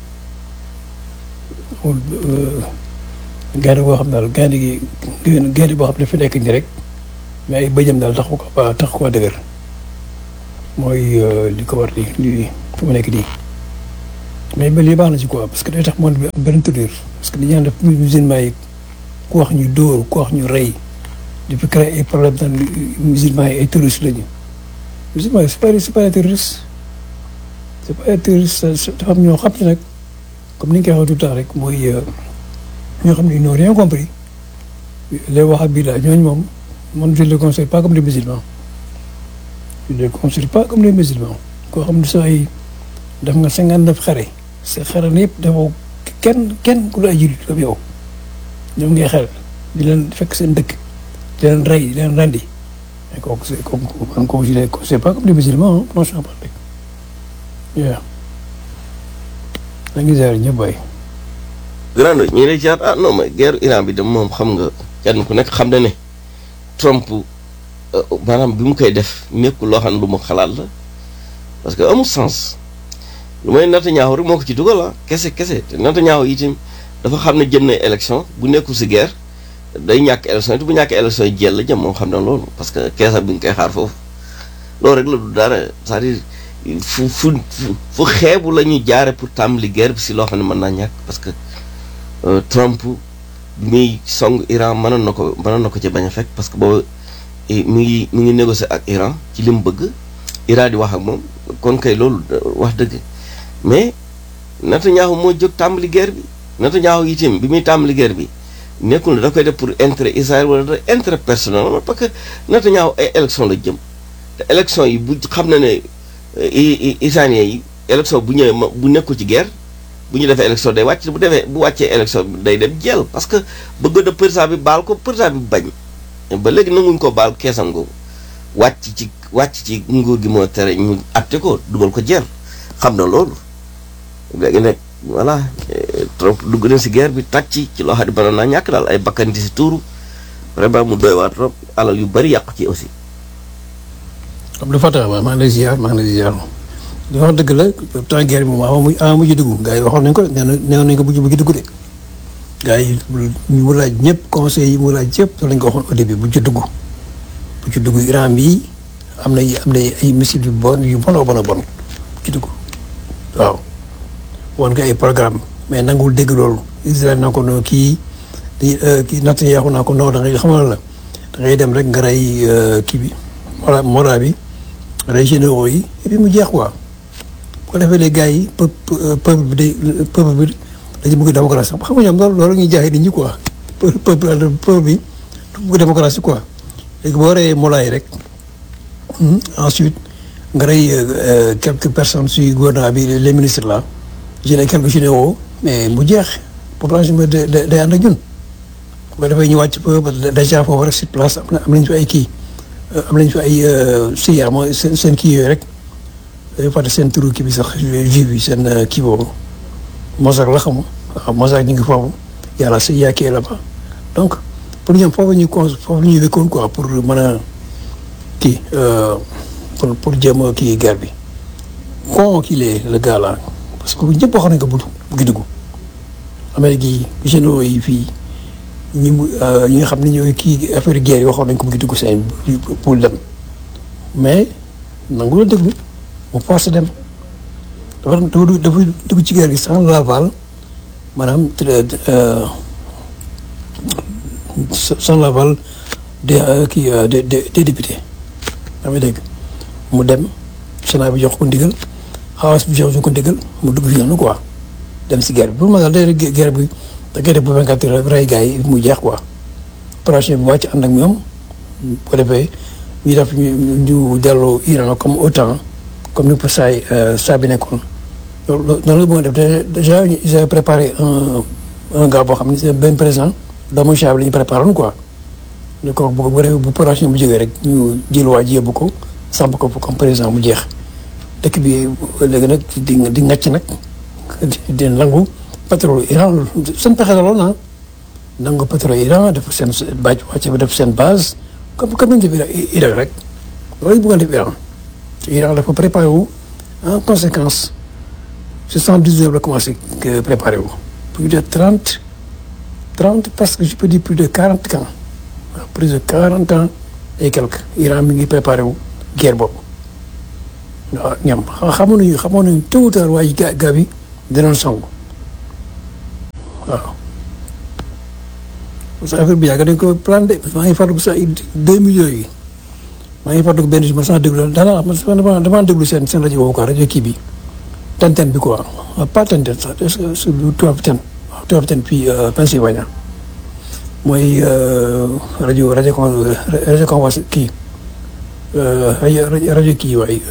gaynde boo xam daal gaynde gi gaynde boo xam ne fi nekk nii rek mais ay bëjëm daal tax ko ba tax koo dëgër mooy li ko war di li fu mu nekk nii mais ba lii baax na ci quoi parce que day tax monde bi am benn tournure parce que li ñaan def musulman yi ku wax ñu dóor ku wax ñu rey depuis créé ay problème tan musulman yi ay terroristes lañu musulman yi c'est pas c'est pas des terroristes c'est pas des terroristes dafa am ñoo xam ne nag comme ni ñu koy waxee tout le temps rek mooy ñoo xam ne ils n'ont rien compris les wahhabis ñooñu moom man je ne les considère pas comme des musulmans je ne les considère pas comme des musulmans koo xam ne soo ay def nga cinquante neuf xare sa xare na yëpp dafa kenn kenn ku la ay jullit comme yow ñoom ngay xel di leen fekk seen dëkk di leen rey di leen rendi mais kooku c'est kooku man kooku je ne les considère pas comme des musulmans franchement parler waaw da ngi ziar ñëpp waay grand ñu ngi lay jaar ah non mais guerre Iran bi de moom xam nga kenn ku nekk xam na ne Trump maanaam bi mu koy def nekkul loo xam ne lu mu xalaat la parce que amul sens lu may Netanyahu rek moo ko ci dugal ah kese kese te Netanyahu itam dafa xam ne jëm na élection bu nekkul si guerre day ñàkk élection te bu ñàkk élection yi jël la jëm moom xam na loolu parce que keesa bi nga koy xaar foofu loolu rek la du dara c'est-à-dire fu fu fu xeebu la ñu jaare pour tàmbali guerre bi si loo xam ne mën naa ñàkk parce que Trump bi muy song Iran mënoon na ko mënoon na ko ci bañ a fekk parce que boobu mi ngi mi ngi négocier ak Iran ci li mu bëgg Iran di wax ak moom kon kay loolu wax dëgg mais Netanyahu moo jóg tàmbali guerre bi Netanyahu itam bi muy tàmbali guerre bi nekkul ne da koy def pour intérêt Israël wala da intérêt personnel parce que Netanyahu ay élection la jëm te élection yi bu xam na ne israéliens yi élection bu ñëwee ma bu nekkul ci guerre bu ñu defee élection day wàcc bu defee bu wàccee élection bi day dem jël parce que bëgg na président bi baal ko président bi bañ ba léegi nanguñ ko baal keesam googu wàcc ci wàcc ci nguur gi moo tere ñu atte ko dugal ko jël xam na loolu léegi nag voilà Trump dugg na si guerre bi tàcc ci loo xam ne mënoon naa ñàkk daal ay bakkan di si tuuru vraiment mu doy waa trop alal yu bari yàqu ci aussi. Abdou Fatah waaw maa ngi lay ziar maa ngi lay ziar di wax dëgg la temps guerre bi moom ama mu ama mujj dugg gars yi waxoon nañ ko nee na nee nañ ko bu ci dugg de gars yi ñu mu laaj ñëpp conseil yi mu laaj yëpp loolu lañ ko waxoon au début bu ci dugg bu ci dugg Iran bii am na am na ay missiles yu bon yu bon a bon a bon bu ci dugg waaw woon nga ay programme mais nangul dégg loolu Israël naa ko no kii di kii natt yaaxu naa ko non da ngay xamal la da ngay dem rek nga rey kii bi mora mora bi rey généraux yi et puis mu jeex quoi bu ko defee les gars yi peuple peuple bi day peuple bi dañu bëgg démocratie xam nga ñoom loolu loolu ñuy jaay nit ñi quoi peuple peuple bi du bëgg démocratie quoi léegi boo reyee mola yi rek ensuite nga rey quelques personnes si gouvernement bi les ministres là jëlee quelques généraux mais mu jeex population bi day day ànd ak ñun bu ko defee ñu wàcc peu déjà foofu rek sur place am na am nañu fi ay kii am nañu fi ay siyaar mooy seen seen kii yooyu rek dañu fàtte seen turu kii bi sax juif bi seen kii boobu Mossack la xam waaw Mossack ñu ngi foofu yàlla si yaa kii là-bas donc pour ñoom foofu ñu con foofu ñu wékkoon quoi pour mën a kii pour pour jéem a kii guerre bi con qu'il est le gars là parce que ñëpp waxoon nañ ko bu bu dugg Amérique yi généraux yi fii ñi mu ñi nga xam ne ñooy kii affaire guerre yi waxoon nañ ko mu ngi dugg seen pour dem mais nangu la déglu mu forcé dem dafa dafa dafa dugg ci guerre gi sans l'aval maanaam sans l'aval des kii des des députés daa may dégg mu dem Sénat bi jox ko ndigal House bi jox ko ndigal mu dugg fi noonu quoi dem si guerre bi pour ma daal day guerre bi da ngay def bu 24 heures rey gars yi mu jeex quoi opération bi wàcc ànd ak ñoom bu ko defee ñu def ñu ñu delloo Iran comme OTAN comme ni ko saa yi saa bi nekkoon loolu noonu la bëgg def déjà ils avaient préparé un un gars boo xam ne c'est benn président doomu Chia bi la ñu préparé woon quoi. ñu ko bu bu bu opération bu jógee rek ñu jël waa ji yóbbu ko samp ko comme président mu jeex dëkk bi léegi nag di di ngàcc nag di nangu pétrole Iran seen pexe la lool ah nangu pétrole Iran def seen bàcc wàcce ba def seen base comme comme ni ñu def Iran rek loolu ñu bëggoon def Iran te Iran dafa préparé wu en conséquence soixante-dix-neuf la commencé préparé wu plus de trente trente parce que je peux dire plus de quarante ans plus de quarante ans et quelques Iran mi ngi préparé wu guerre boobu waaw ñam xamoon nañu xamoon nañu tôt ou tard waaye gaa gaa bi dinañ sangu waaw parce que affaire bi yàgg dañ ko plan de maa ngi fàttaliku sax deux millions yi maa ngi fàttaliku benn jour ma sax déglu daanaka man damaa damaa déglu seen seen rajo boobu quoi rajo kii bi Tenten bi quoi pas Tenten sax est-ce que c'est lu tubaab ten waaw tubaab ten puis Pennsylvania mooy rajo rajo con rajo convence kii rajo rajo kii waay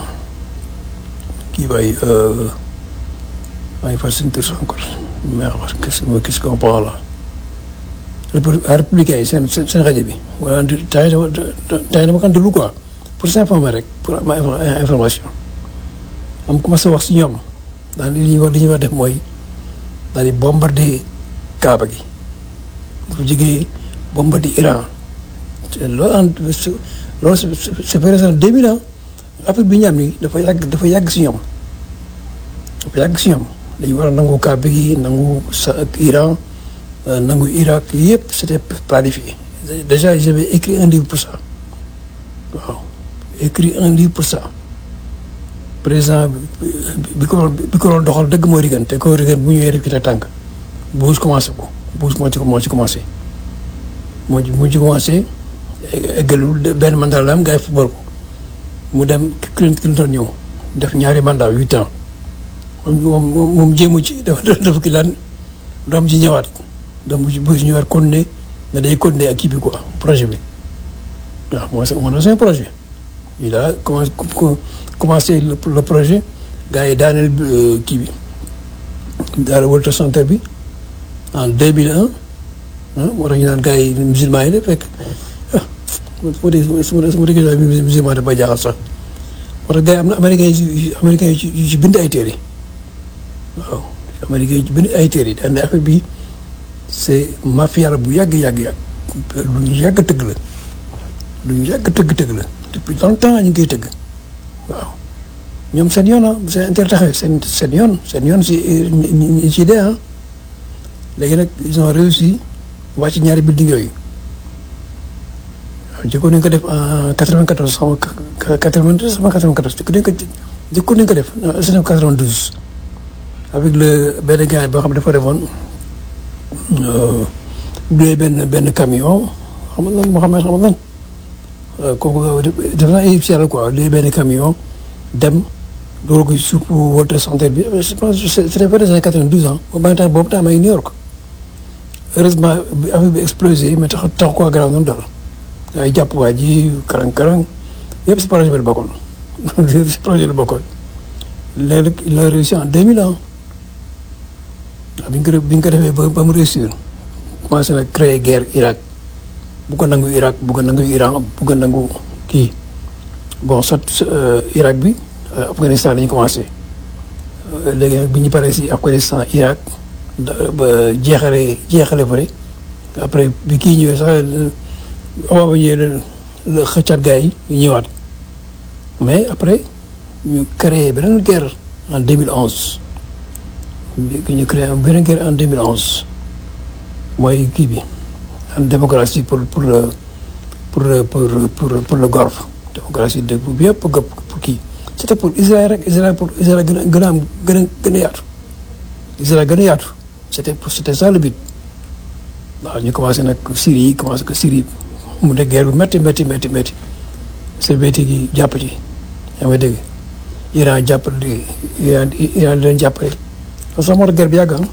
kii waay maa ngi fàttali seen tur encore mais qu'est-ce que qu'est-ce qu'on parle là républicain yi seen seen seen rajo bi wala temps yii dama dama kan déglu quoi pour s'informer rek pour am information am commencé wax si ñoom daal li ñuy wax li ñuy wax def mooy daal di bombarder Kaaba gi bu jógee bombarder Iran te loolu en loolu c'est présent deux mille ans Afrique bi ñu am nii dafa yàgg dafa yàgg si ñoom dafa yàgg si ñoom dañu war a nangu Kaaba gi nangu sa Iran nangu Irak yëpp c'était planifié déjà j'avais écrit un livre pour ça waaw écrit un livre pour ça président bi ko bi ko doon doxal dëgg mooy Reagan te ko Reagan bu ñëwee rek ci la tànk Bush commencé ko Bush moo ci moo ci commencé moo ci moo ci commencé eggalul benn mandat la am gars yi football ko mu dem Clinton ñëw def ñaari mandat huit ans moom moom moom jéemu ci dafa dafa ki laan doom ci ñëwaat donc bu ci bu ci ñëwaat continuer ne day continuer ak kii bi quoi projet bi waaw mooy sa mooy seen projet il a commencé commencé le le projet gars yi daaneel kii bi daal World Trade Center bi en deux mille un ah moo tax ñu naan gars yi musulman yi la fekk ah su ma dee su ma su ma déggee musulman dafa jaaxal sax moo tax gars yi am na américains yi américains yi ci ci bind ay téere waaw américains yi ci bind ay téere daan ne affaire bi c'est mafia la bu yàgg yàgg yàgg lu ñu yàgg tëgg la lu ñu yàgg tëgg tëgg la depuis longtemps ñu ngi koy tëgg waaw ñoom seen yoon ah seen intérêt taxawee seen seen yoon seen yoon si ñi ci dee ah léegi nag ils ont réussi wàcc ñaari building yooyu waaw jëkkoon nañu ko def en 94 xaw ma 92 xaw ma 94 jëkkoon nañu ko jëkkoon nañu ko def en 92 avec le benn gars boo xam ne dafa defoon loué benn benn camion xam nga lan moo xam ne xam nga lan kooku def naa égyptien la quoi loué benn camion dem loolu ko suuf World Trade Center bi je pense c'était vers les années 92 ans boobu temps boobu temps maa ngi New York heureusement bi affaire bi explosé mais tax tax ko garaaw noonu dara ay jàpp waa ji karang karang yëpp si projet bi la bokkoon yëpp si projet la bokkoon léegi il a réussi en 2000 ans waaw bi ñu ko bi ñu ko defee ba ba mu réussir commencé na créer guerre Irak bu ko nangu Irak bu ko nangu Iran bu ko nangu kii bon sot Irak bi Afghanistan lañu commencé léegi nag bi ñu paree si Afghanistan Irak ba jeexale jeexale bëri après bi kii ñëwee sax avant ba ñëwee la xëccaat gars yi ñu ñëwaat mais après ñu créé beneen guerre en 2011 ñu créé beneen guerre en 2011 mooy kii bi en démocratie pour pour le pour pour pour pour le Golfe démocratie de bu yëpp pour kii c'était pour Israël rek Israël pour Israël gën a gën a am gën a gën a yaatu Israël gën a yaatu c'était pour c'était ça le but waaw ñu commencé nag Syrie yi commencé que Syrie mu ne guerre bi métti métti métti métti soviétique yi jàpp ci yaa ngi dégg Iran jàppale Iran Iran leen jàppale parce que moo tax guerre bi yàgg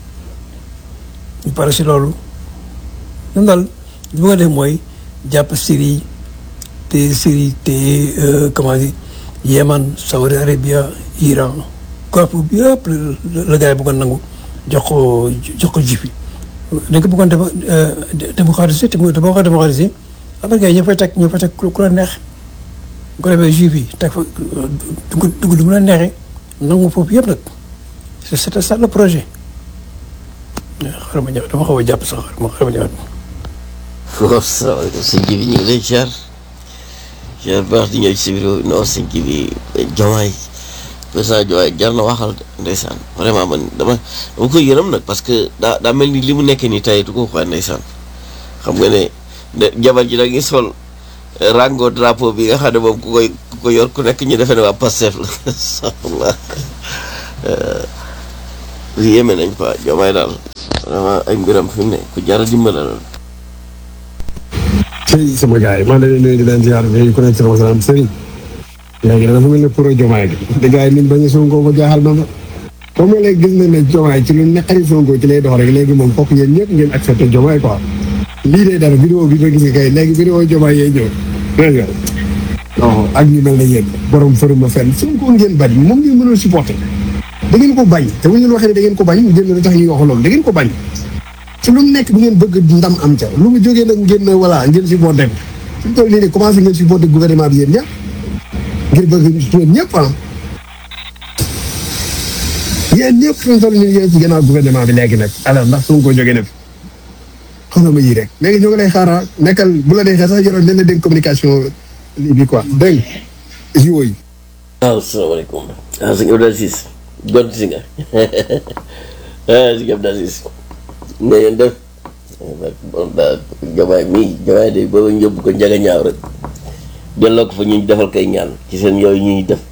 ñu pare si loolu ñun daal li ma def mooy jàpp Syrie te Syrie te comment dire Yémen Saudi Arabia Iran Golfe bi yëpp la gars yi bëggoon nangu jox ko jox ko juif yi dañ ko bëggoon def démocratisé te mu boo ko démocratisé après gars yi ñoo fay teg ñoo fay teg ku la neex bu ko defee juif yi teg fa dugg dugg lu mu la neexee nangu foofu yëpp nag c'était ça le projet xaaral ma ñëw dama xaw a jàpp sax xaaral ma xaaral ma ñëwaat. waaw salaamaaleykum sëñ bi ñu ngi lay ziar ziar baax di ñëw ci si biir non sëñ bi Diomaye président Diomaye jar na waxal ndeysaan vraiment man dama dama koy yërëm nag parce que daa daa mel ni li mu nekkee nii tey du ko waxee ndeysaan xam nga ne jabar ji da ngi sol rango drapeau bi nga xam ne moom ku koy ku ko yor ku nekk ñu defee ne waa Pastef la saxla yéeme nañ quoi Diomaye daal vraiment ay mbiram fi mu ne ku jar a dimbale la sëriñ sama gars yi maa ngi leen di nuyu di leen ziar di ku nekk sama salaam sëriñ léegi dafa mel ne pour Diomaye gi te gars yi ni mu bañ a Sonko ko jaaxal na ma comme léegi gis nañ ne Diomaye ci lu naqari Sonko ci lay dox rek léegi moom fokk yéen ñëpp ngeen accepté Diomaye quoi lii day dara vidéo bi ma gis nga kay léegi vidéo Diomaye yee ñëw dégg nga non ak ñu mel ne yéen borom fëruma fenn Sonko ngeen bañ moom ngeen mënul supporté da ngeen ko bañ te bu ñu waxee ne da ngeen ko bañ ngeen lu tax ñuy wax loolu da ngeen ko bañ ci lu mu nekk bu ngeen bëgg ndam am ca lu mu jógee nag ngeen ne voilà ngeen supporté ko fi mu toll nii nii commencé ngeen supporté gouvernement bi yéen ñëpp ngir bëgg yéen ñëpp ah yéen ñëpp fi mu toll nii yéen ci gannaaw gouvernement bi léegi nag alors ndax su ma ko jógee ne fi xoolal ma yii rek léegi ñoo ngi lay xaaraa nekkal bu la neexee sax yoroon nañ la dégg communication lii bi quoi dégg nga jiwo yi. waaw salaamaaleykum ah sëñ Abdou Aziz gont si nga ah sëñ Abdou Aziz nga yéen def bon daal Diomaye mii Diomaye de booba ñu yóbbu ko njaga ñaaw rek delloo ko fa ñu defal koy ñaan ci seen yooyu ñuy def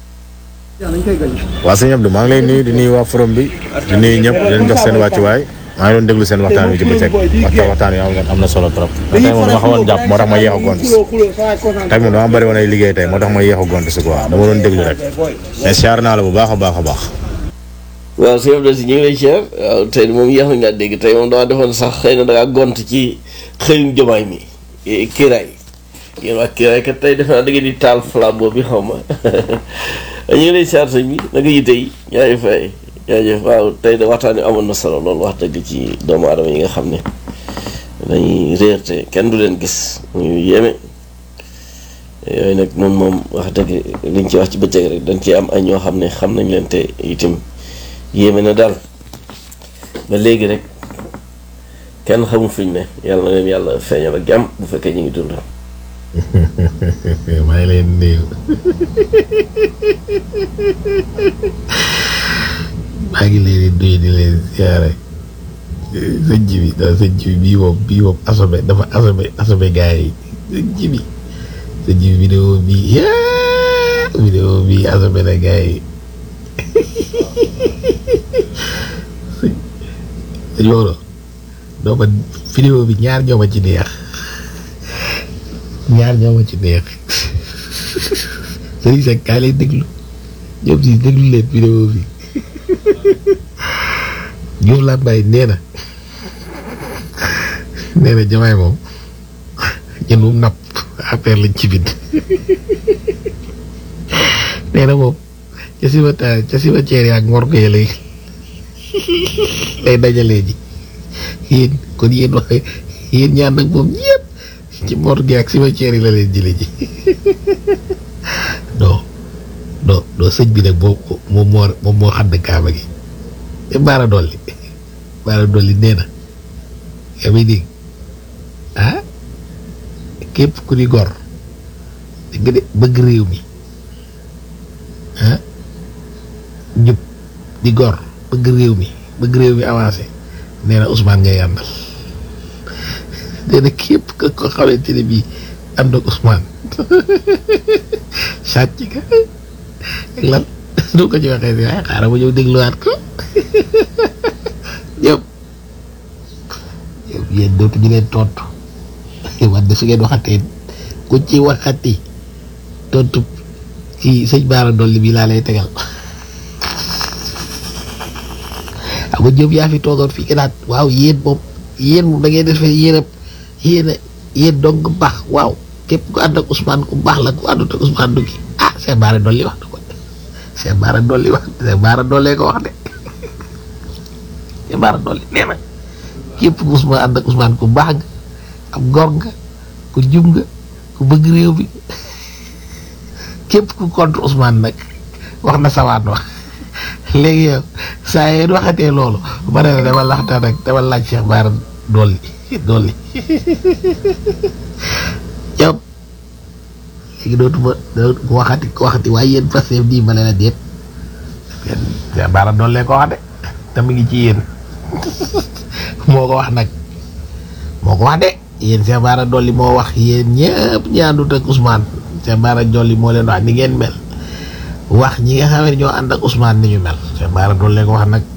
waa sëñ Abdou maa ngi lay nuyu di nuyu waa forum bi di nuyu ñëpp di leen jox seen wàccuwaay maa ngi doon déglu seen waxtaan bi ci bëccëg waxtaan waxtaan yi am na solo trop tey moom dama xamoon jàpp moo tax ma yéex a gont tey moom dama bëri woon ay liggéey tey moo tax ma yéex a gont si quoi dama doon déglu rek mais siyaar naa la bu baax a baax a baax waaw sëñ Abdou si ñu ngi lay siyaar waaw tey moom yéex nañ laa dégg tey moom dama defoon sax xëy na dangaa gont ci xëyum Diomaye mi kiiraay yéen waa kiiraay kat tey defe naa da ngeen di taal flambeau bi xaw ma ñu ngi lay siyaar sëñ bi naka yite yi ñaari fay jaajëf waaw tey de waxtaan wi amoon na solo loolu wax dëgg ci doomu aadama yi nga xam ne dañuy réer te kenn du leen gis ñu yéeme yooyu nag moom moom wax dëgg liñ ci wax ci bëccëg rek dañ ci am ay ñoo xam ne xam nañ leen te itam yéeme na daal ba léegi rek kenn xamul fuñ ne yàlla na leen yàlla feeñal ak jàmm bu fekkee ñu ngi dund. maa ngi leen nuyu maa ngi leen di nuyu di leen siyaare sëñ ji bi daal sëñ ji bi bii moom bii moom asome dafa asome asome gars yi sëñ ji bi sëñ ji bi vidéo bii yaa vidéo bii asome na gars yi sëñ sëñ loolu doo ma vidéo bi ñaar ñoo ma ci neex ñaar ñoo ma ci neex sëriñ Seck kaa leen déglu ñoom si déglu leen vidéo bi Diouf Lambaye nee na nee na Diomaye moom ñun moom napp affaire lañ ci bind nee na moom ca cimetière ca cimetière yaag morgue ya lay lay dajalee ji yéen kon yéen wax yéen ñaan nag moom ñëpp ci morgue ak cimetière yi la leen jële ji non non non sëñ bi nag moom moom moo moom moo xadd kaaba gi te baara dolli baara dolli nee na yaa may dégg ah képp ku di gor dégg nga de bëgg réew mi ah njub di gor bëgg réew mi bëgg réew mi avancé nee na Ousmane ngay àndal nee na képp ka ko xamante ne bii ànd ak Ousmane sàcc ka ak lan du ko ci waxee si waaye xaaral ma ñëw dégluwaat ko ñëpp ñëpp yéen dootuñu leen tontu wante su ngeen waxatee ku ci waxati tontu ci sëñ Baara Dolli bi laa lay tegal xam nga Diop yaa fi toogoon fii que daal waaw yéen moom yéen moom da ngeen defee yéen a yéen a yéen dong baax waaw képp ku ànd ak Ousmane ku baax la ku àndut ak Ousmane du gi ah Cheikh Baara Dolli wax na ko Cheikh Baara Dolli wax Cheikh Baara Dolli ko wax de Cheikh Baara Dolli nee na képp ku Ousmane ànd ak Ousmane ku baax nga am gor nga ku jub nga ku bëgg réew bi képp ku contre Ousmane nag wax na sawaan wax léegi yow saa yéen waxatee loolu ba ne dama laxtaan rek dama laaj Cheikh Baara Dolli Dolli yow léegi dootuma dootuma waxati waxati waaye yéen Pastef nii ma ne la déet Cheikh Baara Dolli ko wax de te mu ngi ci yéen moo ko wax nag moo ko wax de yéen Cheikh Bara Dolly moo wax yéen ñëpp ñi àndut ak Ousmane Cheikh Bara Dolly moo leen wax ni ngeen mel wax ñi nga xam ne ñoo ànd ak Ousmane ni ñu mel Cheikh Bara Dolly ko wax nag